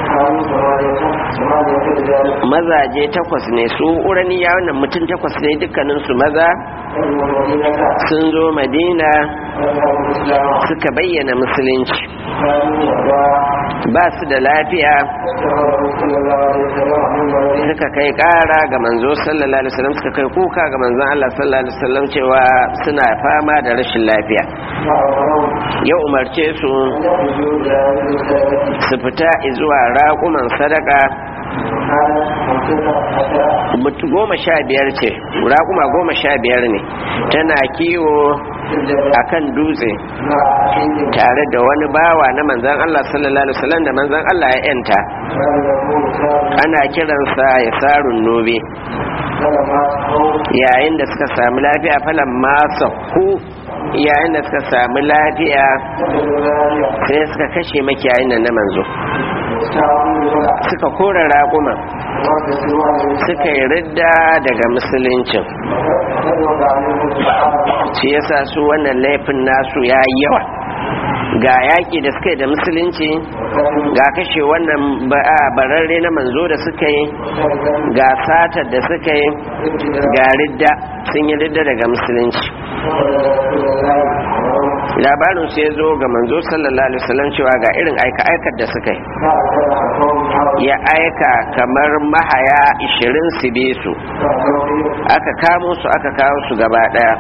mazaje takwas ne su uraniya wannan mutum takwas ne dukkaninsu maza sun zo madina suka bayyana musulunci ba su da lafiya suka kai kara ga manzo sallallahu alaihi wasallam suka kai kuka ga manzon Allah sallallahu alaihi wasallam cewa suna fama da rashin lafiya ya umarce su su fita zuwa raƙuman sadaka goma sha biyar ce raƙuma goma sha biyar ne tana kiwo a kan dutse tare da wani bawa na manzan Allah sallallahu Alaihi wasallam da manzan Allah ya yanta ana kiransa ya sarun nobe yayin da suka sami lafiya falon masa ku yayin da suka sami lafiya sai suka kashe makiyayin nan na manzo suka kora raƙuma suka yi ridda daga musuluncin shi yasa su wannan laifin nasu ya yi yawa ga yaƙi da suka yi da musulunci ga kashe wannan bararre na manzo da suka yi ga satar da suka yi ga ridda sun yi ridda daga musulunci labarin su ya zo ga manzo sallallahu alaihi wasallam cewa ga irin aika-aikar da suka yi ya aika kamar mahaya 20 su be su aka kamo su aka kawo su gaba daya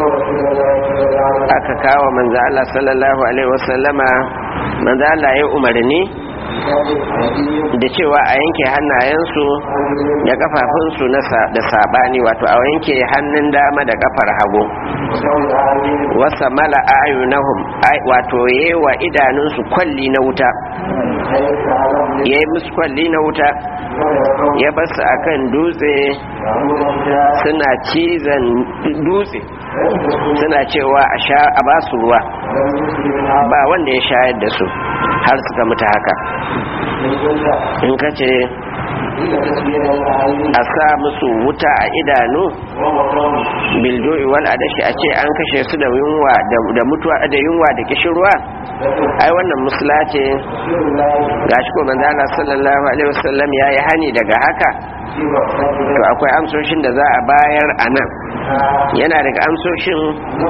aka kawo manzo Allah sallallahu alaihi wasallama manzo Allah ya umarni da cewa a yanke hannayensu da kafafunsu da sabani wato a yanke hannun dama da kafar hagu wasa mala ayunahum wato yewa idanunsu kwalli na wuta ya yi musu kwalli na wuta ya basu akan dutse suna cizon dutse suna cewa a sha a basu ruwa ba wanda ya shayar da su har suka mutu haka in ka ce a sa musu wuta a idanu biljo'i wal adashi a ce an kashe su da yunwa da mutuwa da yunwa da kishirwa ai wannan musula ce gashi ko manzo Allah sallallahu alaihi wasallam yayi hani daga haka to akwai amsoshin da za a bayar a nan yana daga amsoshin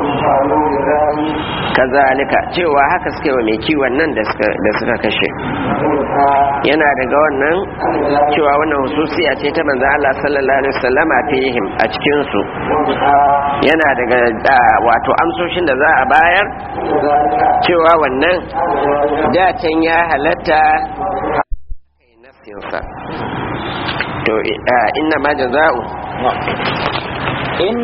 kazalika cewa haka suke wa mai kiwon nan da suka kashe yana daga wannan cewa wannan hususiya ce ta manzo Allah sallallahu alaihi wasallama fihim a cikin su yana daga wato amsoshin da za a bayar cewa wannan dacen ya halatta kai nasinsa to inna ma jaza'u in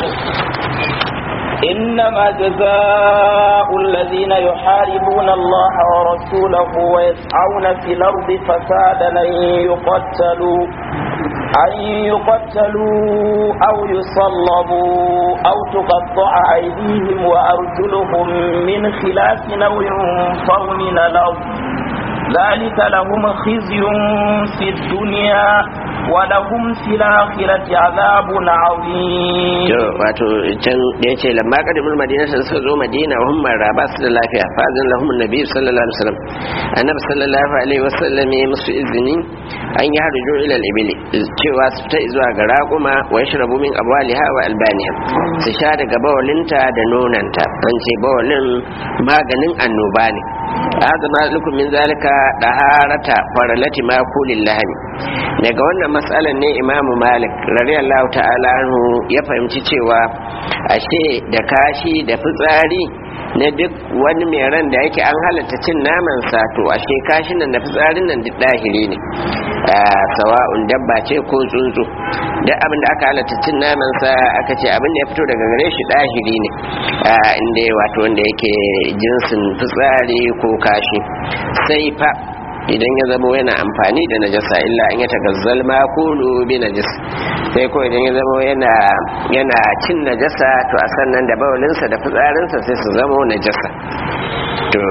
إنما جزاء الذين يحاربون الله ورسوله ويسعون في الأرض فسادا أن يقتلوا أن يقتلوا أو يصلبوا أو تقطع أيديهم وأرجلهم من خلاف أو ينفوا من الأرض ذلك لهم خزي في الدنيا ولهم في الآخرة عذاب عظيم wato can da yace lamma qadimul madina sai suka zo madina wa hum maraba su da lafiya fa azan lahum annabi sallallahu alaihi wasallam annabi sallallahu alaihi wasallam ya musu izini an yi harjo ila al-ibli cewa su ta zuwa ga raquma wa yashrabu min abwaliha wa albaniha su sha daga bawalinta da nonanta an ce bawalin maganin annoba ne azama lakum min zalika daharata faralati ma kulil lahmi daga wannan matsalar ne imamu malik radiyallahu ta'ala anhu ya fahimci cewa ashe da kashi da fitsari na duk wani mai ran da yake an halatta cin naman sa to ashe kashin nan da fitsarin nan duk dahiri ne sawa'un dabba ce ko tsuntsu duk abin da aka halatta cin naman sa aka ce abin da ya fito daga gare shi dahiri ne inda wato wanda yake jinsin fitsari ko kashi sai fa idan ya zama yana amfani da najasa illa an ya tagazzal ma kulu bi najis sai ko idan ya zama yana yana cin najasa to a sannan da bawalinsa da fitsarinsa sai su zama najasa to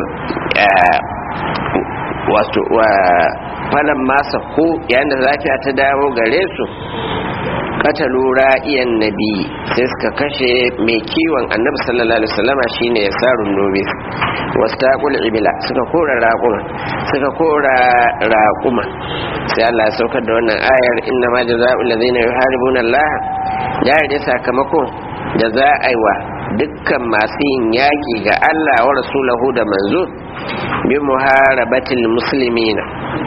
wato wa falan masa ko yayin da lafiya ta dawo gare su katalu ra'iyan nabi sai suka kashe mai kiwon annabi sallallahu alaihi wasallama shine yasarun nobe wastaqul ibila suka kora raquma suka kora raquma sai Allah ya saukar da wannan ayar inna ma jazaa'ul ladzina yuharibuna Allah ya da sakamako da za a yi wa dukkan masu yin yaƙi ga Allah wa rasulahu da manzo bi muharabatil muslimina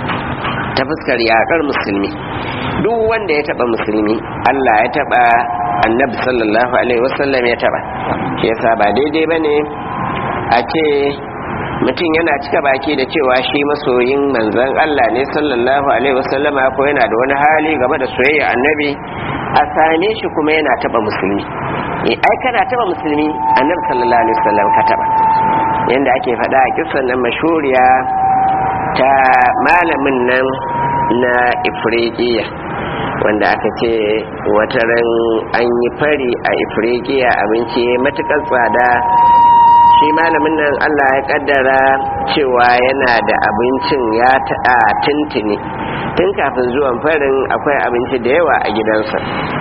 ta fuskar yaƙar musulmi duk wanda ya taba musulmi Allah ya taba annabi sallallahu alaihi wasallam ya taba shi yasa ba daidai bane a ce mutum yana cika baki da cewa shi masoyin manzon Allah ne sallallahu alaihi wasallama ko yana da wani hali game da soyayya annabi a same shi kuma yana taba musulmi eh ai kana taba musulmi annabi sallallahu alaihi wasallam ka taba yanda ake faɗa a kissan nan mashuriya ta malamin nan na ifriqiya wanda aka ce wataran an yi fari a ifriqiya abinci matukar tsada shi malamin nan allah ya kaddara cewa yana da abincin ya ta'a tuntuni tun kafin zuwan farin akwai abinci da yawa a gidansa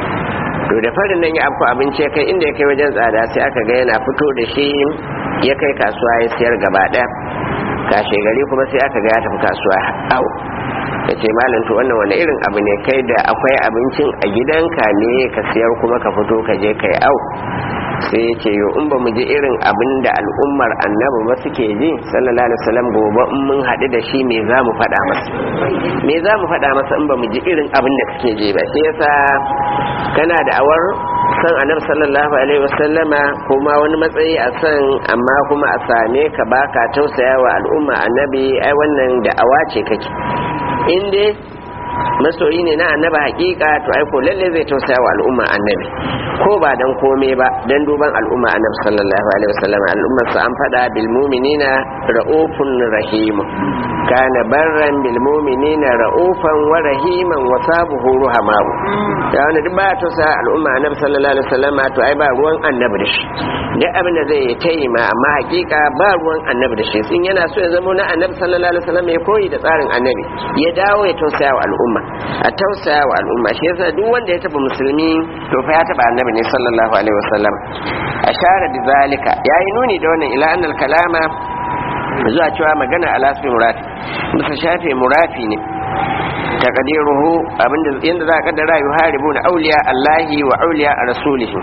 to da farin nan ya afko abinci ya kai inda ya kai wajen tsada sai aka ga yana fito da shi ya kai kasuwa ya siyar gaba ɗaya kashe gari kuma sai aka ga ya tafi kasuwa au ya ce malam to wannan wani irin abu ne kai da akwai abincin a gidanka ne ka siyar kuma ka fito ka je kai au sai ya ce yo in ba mu ji irin abin da al'ummar annabi ba suke ji sallallahu alaihi wasallam gobe in mun haɗu da shi me za mu faɗa masa me za mu faɗa masa in ba mu ji irin abin da suke ji ba sai yasa kana da awar san annabi sallallahu alaihi wasallama kuma wani matsayi a san amma kuma a same ka baka tausaya wa al'umma annabi ai wannan da awa ce kake in dai masoyi ne na annaba hakika to ai ko lalle zai tausaya wa al'umma annabi ko ba dan kome ba dan duban al'umma annabi sallallahu alaihi wasallam al'ummar sa an fada bil mu'minina raufun rahim kana barran bil mu'minina ra'ufan wa rahiman wa sabuhu ruhamau da wani duk ba ta sa al'umma annabi sallallahu alaihi wasallam to ai ba ruwan annabi da shi duk abin da zai tayi ma amma hakika ba ruwan annabi da shi sun yana so ya zama na annabi sallallahu alaihi wasallam ya koyi da tsarin annabi ya dawo ya tausaya wa al'umma a tausaya wa al'umma shi yasa duk wanda ya taba musulmi to fa ya taba annabi ne sallallahu alaihi wasallam ashara bi zalika yayi nuni da wannan ila annal kalama zuwa cewa magana ala asmi murafi bisa shafe murafi ne taqdiruhu abinda yanda za ka kaddara yuharibu na auliya Allahi wa auliya rasulihi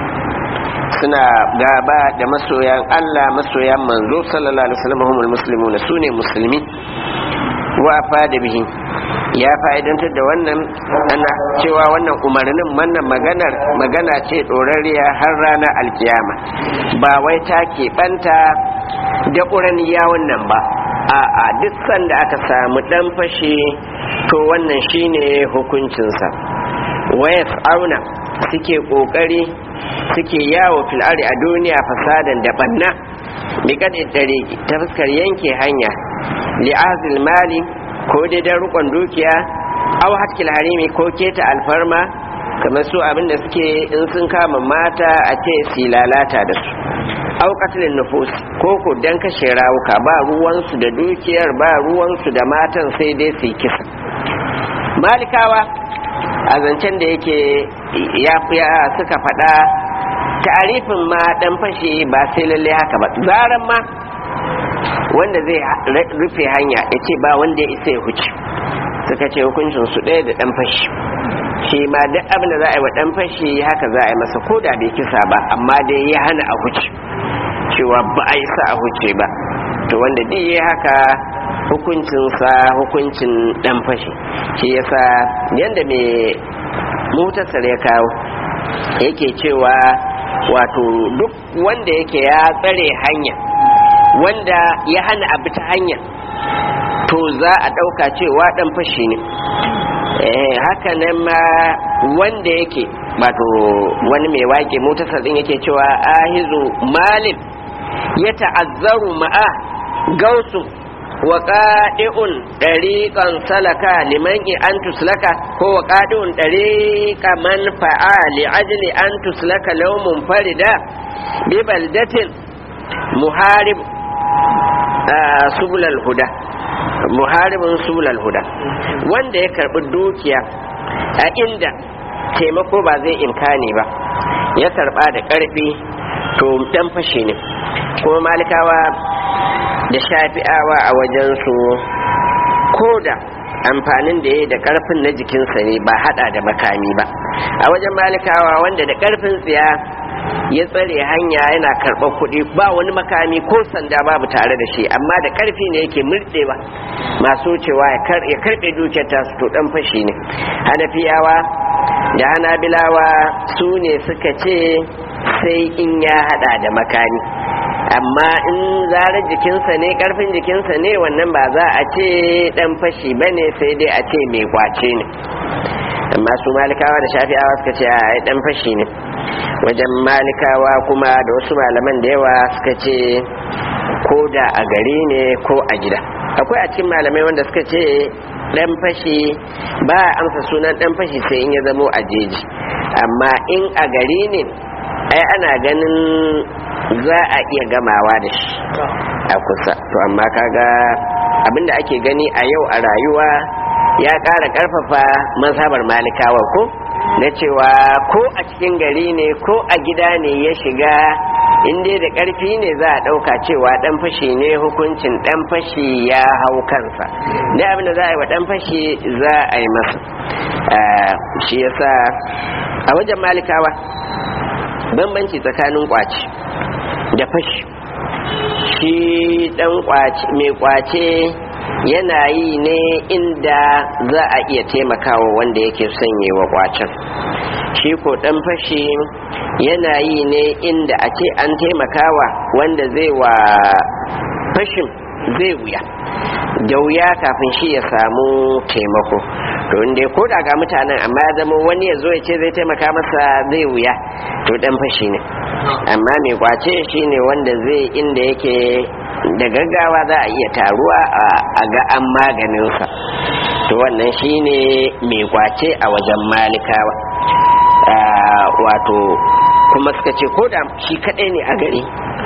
suna gaba da masoyan Allah masoyan manzo sallallahu alaihi wasallam humul muslimun sune musulmi wa fada bihi ya fa'idantar da wannan ana cewa wannan umarnin wannan maganar magana ce dorariya har ranar alkiyama ba wai ta keɓanta da ƙuraniya wannan ba a'a duk sanda aka samu ɗan fashe to wannan shine hukuncinsa wayas auna suke ƙoƙari suke yawo fil'ari a duniya fasadan da ɓanna biƙaɗe dare ta fuskar yanke hanya li'azil mali ko dai dan rukon dukiya aw hatkil harimi ko keta alfarma kamar su abinda suke in sun kama mata a ce su lalata da su aw qatlin nufus ko ko dan kashe rawuka ba ruwansu da dukiyar ba ruwansu da matan sai dai su kisa malikawa a zancen da yake ya suka faɗa tarifin ma dan fashe ba sai lalle haka ba zaran ma wanda zai rufe hanya ya ce ba wanda ya isa ya huce suka ce hukuncin su ɗaya da ɗan fashi shi ma duk abin da za a yi wa ɗan fashi haka za a yi masa ko da bai kisa ba amma dai ya hana a huce cewa ba a isa a huce ba to wanda duk ya haka hukuncinsa hukuncin ɗan fashi shi yasa yadda mai mutasar ya kawo yake cewa wato duk wanda yake ya tsare hanya wanda ya hana abu ta hanya to za a ɗauka cewa ɗan fashi ne haka nan ma wanda yake wato wani mai wake motasar ɗin yake cewa ahizu malin ya ta'azzaru ma'a gausu wa ƙaɗi'un ɗariƙan salaka liman an tuslaka ko wa ƙaɗi'un ɗariƙa man fa'a li'ajli an tuslaka laumun farida bi baldatin muharib subulal huda muharibin subulal huda wanda ya karbi dukiya a inda taimako ba zai imkani ba ya karba da karfi to dan fashe ne kuma malikawa da shafi'awa a wajensu ko da amfanin da ya da karfin na jikinsa ne ba hada da makami ba a wajen malikawa wanda da karfin tsiya ya tsare hanya yana karɓar kuɗi ba wani makami ko sanda babu tare da shi amma da ƙarfi ne yake murɗewa masu cewa ya karɓe dukiyar tasu to ɗan fashi ne hanafiyawa da hanabilawa su ne suka ce sai in ya haɗa da makami amma in zarar jikinsa ne ƙarfin jikinsa ne wannan ba za a ce ɗan fashi ba ne sai dai a ce mai kwace ne amma su malikawa da shafi'awa suka ce a ɗan fashi ne wajen malikawa kuma da wasu malaman da yawa suka ce ko da a gari ne ko a gida akwai a cikin malamai wanda suka ce dan fashi ba a amsa sunan dan fashi sai in ya zamo a jeji amma in a gari ne ai ana ganin za a iya gamawa da shi a kusa to amma kaga abinda ake gani a yau a rayuwa ya ƙara ƙarfafa mazhabar malikawa ko na cewa ko a cikin gari ne ko a gida ne ya shiga inda da ƙarfi ne za a ɗauka cewa ɗan fashi ne hukuncin ɗan fashi ya hau kansa da abin da za a yi wa ɗan fashi za a yi masa shi yasa a wajen malikawa bambanci tsakanin kwaci da fashi shi ɗan mai kwace yana yi ne inda za a iya taimakawa wanda yake sanye wa kwacen shi ko dan fashi yana yi ne inda a ce an taimakawa wanda zai wa fashin zai wuya da wuya kafin shi ya samu taimako to inda ko da ga mutanen amma ya zama wani ya zo ya ce zai taimaka masa zai wuya to dan fashi ne amma mai kwace shi ne wanda zai inda yake da gaggawa za a iya taruwa a ga an maganinsa to wannan shine mai kwace a wajen malikawa wato kuma suka ce ko da shi kadai ne a gari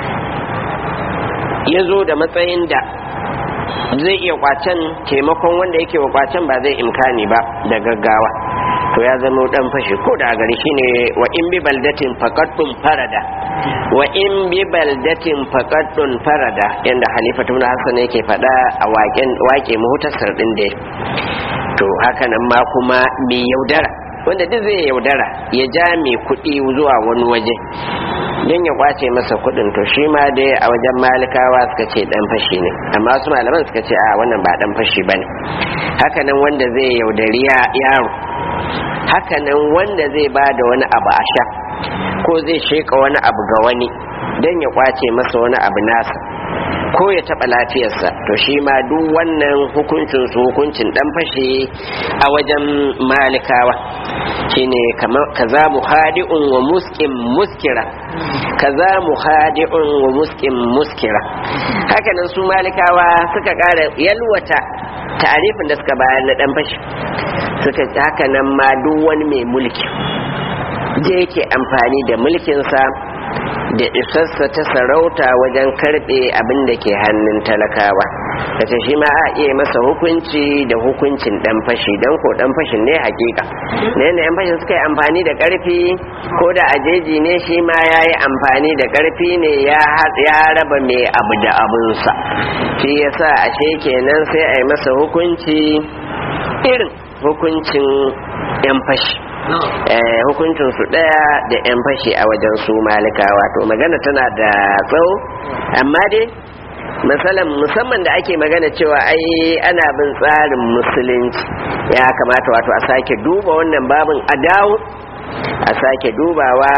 ya zo da matsayin da zai iya kwacen taimakon wanda yake wa kwacen ba zai imkani ba da gaggawa to ya zama dan fashi ko da gari shine wa in bi baldatin faqaddun farada wa in bi baldatin faqaddun farada yanda halifatu na hasan yake fada a waƙen waƙe muhtasar din da to haka nan ma kuma mai yaudara wanda duk zai yaudara ya ja mai kuɗi zuwa wani waje don ya kwace masa kuɗin to shi ma dai a wajen malikawa suka ce dan fashi ne amma wasu malaman suka ce a wannan ba dan fashi bane haka nan wanda zai yaudari yaro hakanan wanda zai ba da wani abu a sha ko zai sheka wani abu ga wani don ya kwace masa wani abu nasa ko ya taɓa lafiyarsa to shi ma duk wannan hukuncin su hukuncin dan fashe a wajen malikawa shine kaza muhadi'un wa muskin muskira kaza muhadi'un wa muskin muskira hakanan su malikawa suka ƙara yalwata tarifin da suka bayar na dan fashi suka haka nan ma duk wani mai mulki da yake amfani da mulkinsa da isarsa ta sarauta wajen karbe abin da ke hannun talakawa kace shi ma a iya masa hukunci da hukuncin dan fashi dan ko dan fashin ne hakika ne ne yan fashin suka yi amfani da karfi ko da ajeji ne shi ma ya yi amfani da karfi ne ya raba mai abu da abunsa shi yasa ashe kenan sai a yi masa hukunci irin hukuncin yan fashi hukuncin su daya da yan fashi a wajen su malikawa to magana tana da tsawo amma dai misalan musamman da ake magana cewa ai ana bin tsarin musulunci ya kamata wato a sake duba wannan babin a dawo a sake dubawa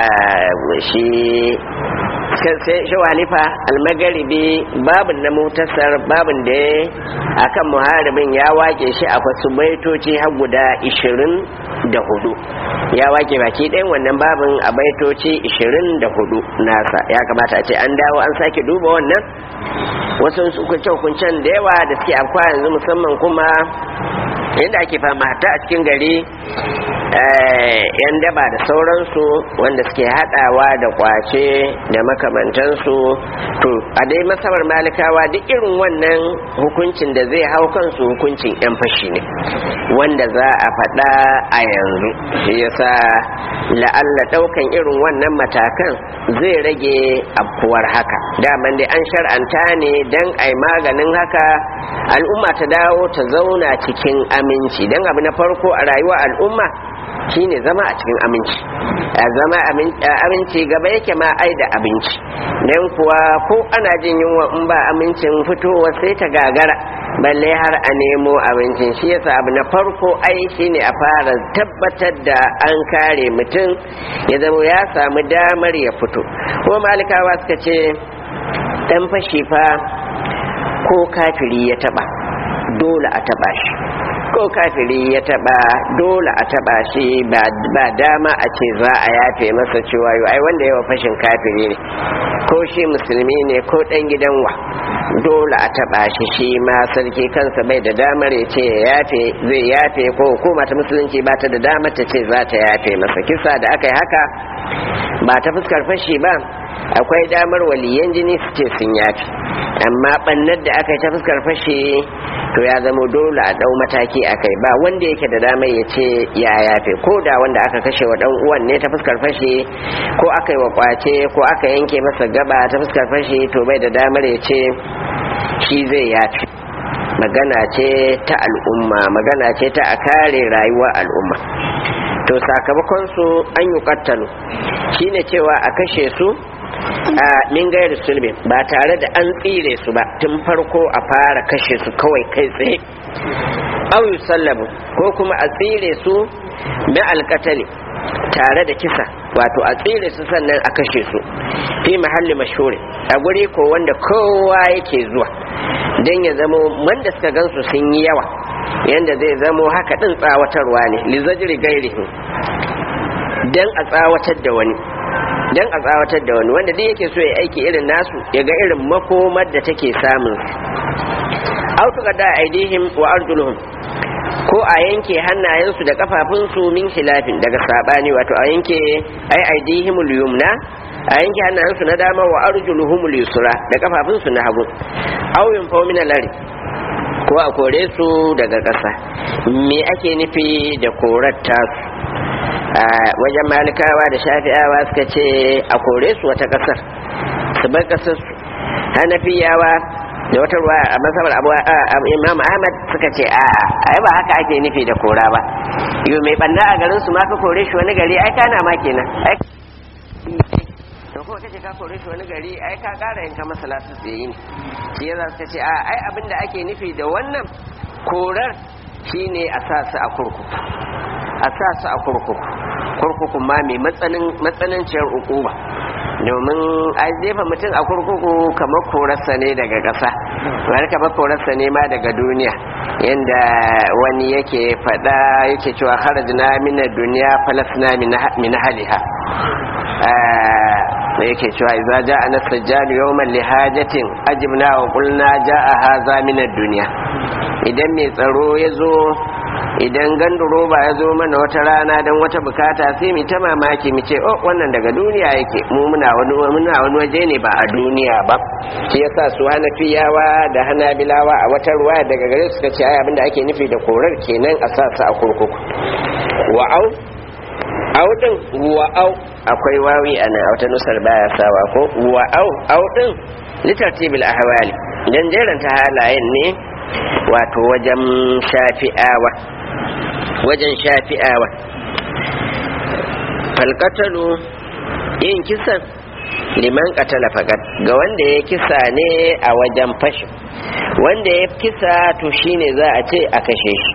shi shawalifa almagaribi babin na mutasar babin da ya akan muharibin ya wake shi a wasu baitoci har guda ishirin da hudu ya wake baki ɗayan wannan babin a baitoci ishirin da hudu nasa ya kamata a ce an dawo an sake duba wannan wasu hukunce-hukuncen da yawa da suke afkwa yanzu musamman kuma yadda ake fama ta a cikin gari yan daba da sauransu wanda suke hadawa da kwace da makamantansu to a dai masabar malikawa duk irin wannan hukuncin da zai hau kansu hukuncin yan fashi ne wanda za a faɗa a yanzu shi yasa la'alla ɗaukan irin wannan matakan zai rage afkuwar haka daman dai an shar'anta ne don ai maganin haka al'umma ta dawo ta zauna cikin aminci don abu na farko a rayuwar al'umma shine zama a cikin aminci a zama aminci gaba yake ma ai da abinci don kuwa ko ana jin yunwa in ba amincin fitowa sai ta gagara balle har a nemo abincin shi yasa abu na farko ai shine a fara tabbatar da an kare mutum ya zama ya samu damar ya fito ko malikawa suka ce dan fashi fa ko kafiri ya taba dole a taba shi ko kafiri ya taba dole a taba shi ba dama a ce za a yafe masa cewa yau ai wanda yawa fashin kafiri ne ko shi musulmi ne ko dan gidan wa dole a taba shi shi ma sarki kansa bai da damar ya ce ya yafe zai yafe ko hukuma ta musulunci ba ta da damar ta ce za ta yafe masa kisa da aka yi haka ba ta fuskar fashi ba akwai damar waliyan jini su ce sun yafi amma bannar da aka yi ta fuskar fashe to ya zama dole a dau mataki a kai ba wanda yake da damar ya ce ya yafe ko da wanda aka kashe wa dan uwan ne ta fuskar fashe ko aka yi wa kwace ko aka yanke masa gaba ta fuskar fashe to bai da damar ya ce shi zai yafe magana ce ta al'umma magana ce ta a kare rayuwar al'umma to sakamakon su an yi kattalo shine cewa a kashe su a min gairu sulbin ba tare da an tsire su ba tun farko a fara kashe su kawai kai tsaye au sallabu ko kuma a tsire su na alkatali tare da kisa wato a tsire su sannan a kashe su fi mahalli mashhuri a guri ko wanda kowa yake zuwa don ya zamo wanda suka gansu sun yi yawa yanda zai zamo haka din tsawatarwa ne lizajiri gairihin don a tsawatar da wani dan a tsawatar da wani wanda duk yake so ya aiki irin nasu ya ga irin makomar da take samun autuka da aidihim wa arjuluhum ko a yanke hannayensu da kafafunsu min khilafin daga sabani wato a yanke ai aidihimul yumna a yanke hannayensu na dama wa arjuluhumul yusra da kafafunsu na hagu aw yunfaw min al-ard ko a kore su daga ƙasa me ake nufi da korar tasu a wajen malikawa da shafi'awa suka ce a kore su wata ƙasar su bar ƙasar su hanafiyawa da wata ruwa a masabar abu imam ahmad suka ce a ai ba haka ake nufi da kora ba yau mai banna a garin su ma ka kore shi wani gari ai kana ma kenan ai to ko kace ka kore shi wani gari ai ka kara yanka masa lasu tsaye ne shi yasa suka ce a ai abin da ake nufi da wannan korar shine a sa su a kurkuku a sa su a kurkuku kurkuku ma mai matsananciyar ukuba domin a jefa mutum a kurkuku kamar korarsa ne daga ƙasa wani kamar korarsa ne ma daga duniya yadda wani yake faɗa yake cewa harajina mina duniya falasna min haliha da yake cewa idza ja'a nasajjadu yawman lihajatin ajibna wa qulna ja'a hadha min ad-dunya idan mai tsaro yazo idan ganduro ba ya zo mana wata rana don wata bukata sai mu ta mamaki mu ce oh wannan daga duniya yake mu muna wani muna wani waje ne ba a duniya ba shi yasa su hanafiyawa da hanabilawa a wata ruwa daga gare su suka ce ai abinda ake nufi da korar kenan a sa su a kurkuku wa'au au din wa'au akwai wawi a nan a wata nusar baya sawa ko wa'au au din litartibil ahwali dan jeranta halayen ne wato wajen shafi'awa wajen shafi'awa falkatalu yin kisan liman katala fakat ga wanda ya kisa ne a wajen fashi wanda ya kisa to shine za a ce a kashe shi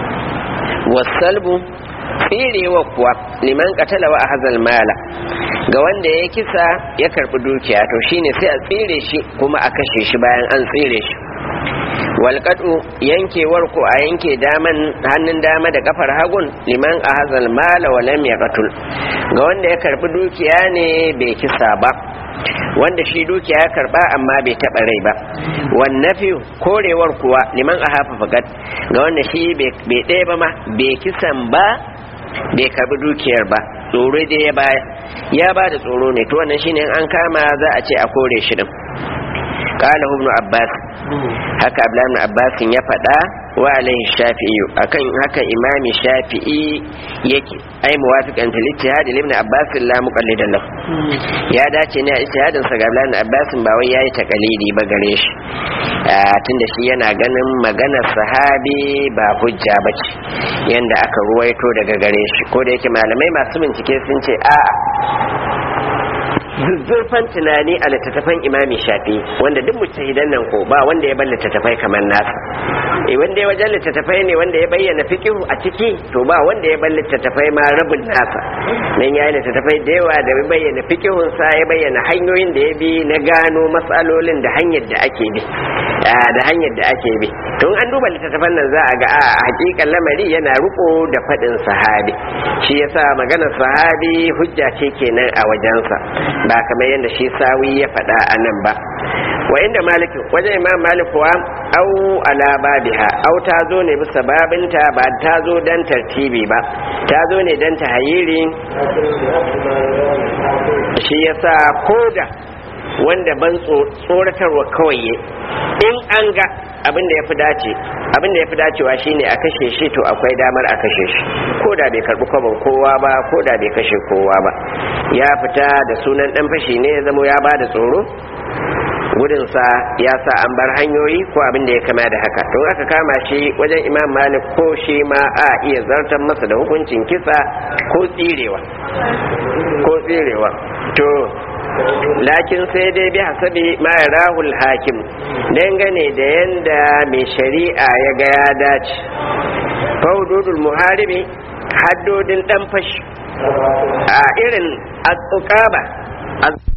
wasalbu tsirewa kuwa liman katala wa hazal mala ga wanda ya kisa ya karbi dukiya to shine sai a tsire shi kuma a kashe shi bayan an tsire shi walƙadu yankewar ko a yanke daman hannun dama da kafar hagun liman a hazal mala wa lam yaqtul ga wanda ya karbi dukiya ne bai kisa ba wanda shi dukiya ya karba amma bai taɓa rai ba wannafi korewar kuwa liman a hafa fagat ga wanda shi bai ɗaya ba ma bai kisan ba bai karbi dukiyar ba tsoro dai ya baya ya ba da tsoro ne to wannan shine an kama za a ce a kore shi din qala ibn abbas haka abdullahi ibn abbas ya faɗa wa alaihi shafi'i akan haka imami shafi'i yake ai muwafiqan fil ijtihad ibn abbas la muqallidan lahu ya dace ne a ijtihadin sa ga abdullahi ibn abbas ba wai yayi takalidi ba gare shi tunda shi yana ganin maganar sahabi ba hujja bace yanda aka ruwaito daga gare shi ko da yake malamai masu bincike sun ce a'a zuzzurfan tunani a littattafan imami shafi wanda duk mujtahidan nan ko ba wanda ya bar littattafai kamar nasa eh wanda ya wajen littattafai ne wanda ya bayyana fiqh a ciki to ba wanda ya bar littattafai ma rabin nasa nan yayi littattafai da yawa da ya bayyana fiqhun sa ya bayyana hanyoyin da ya bi na gano matsalolin da hanyar da ake bi da hanyar da ake bi to an duba littattafan nan za a ga a hakikan lamari yana riko da fadin sahabi shi yasa maganar sahabi hujja ce kenan a wajensa ba kamar yadda shi sawi ya faɗa a nan ba wa inda malik wajen imam malik kuwa au ala babiha au ta zo ne bisa babinta ba ta zo dan tartibi ba ta zo ne dan tahayiri shi yasa koda wanda ban tsoratarwa kawai in an ga abin da ya fi dace abin da ya fi dacewa shine a kashe shi to akwai damar a kashe shi ko da bai karbi kwabon kowa ba ko da bai kashe kowa ba ya fita da sunan dan fashi ne ya zama ya ba da tsoro gudunsa ya sa an bar hanyoyi ko abin da ya kama da haka to aka kama shi wajen imam malik ko shi ma a iya zartar masa da hukuncin kisa ko tsirewa ko tsirewa to lakin sai dai bi hasabi ma rahul hakim dangane da yanda mai shari'a ya ga ya dace faududul muharibi haddodin dan fashi a irin al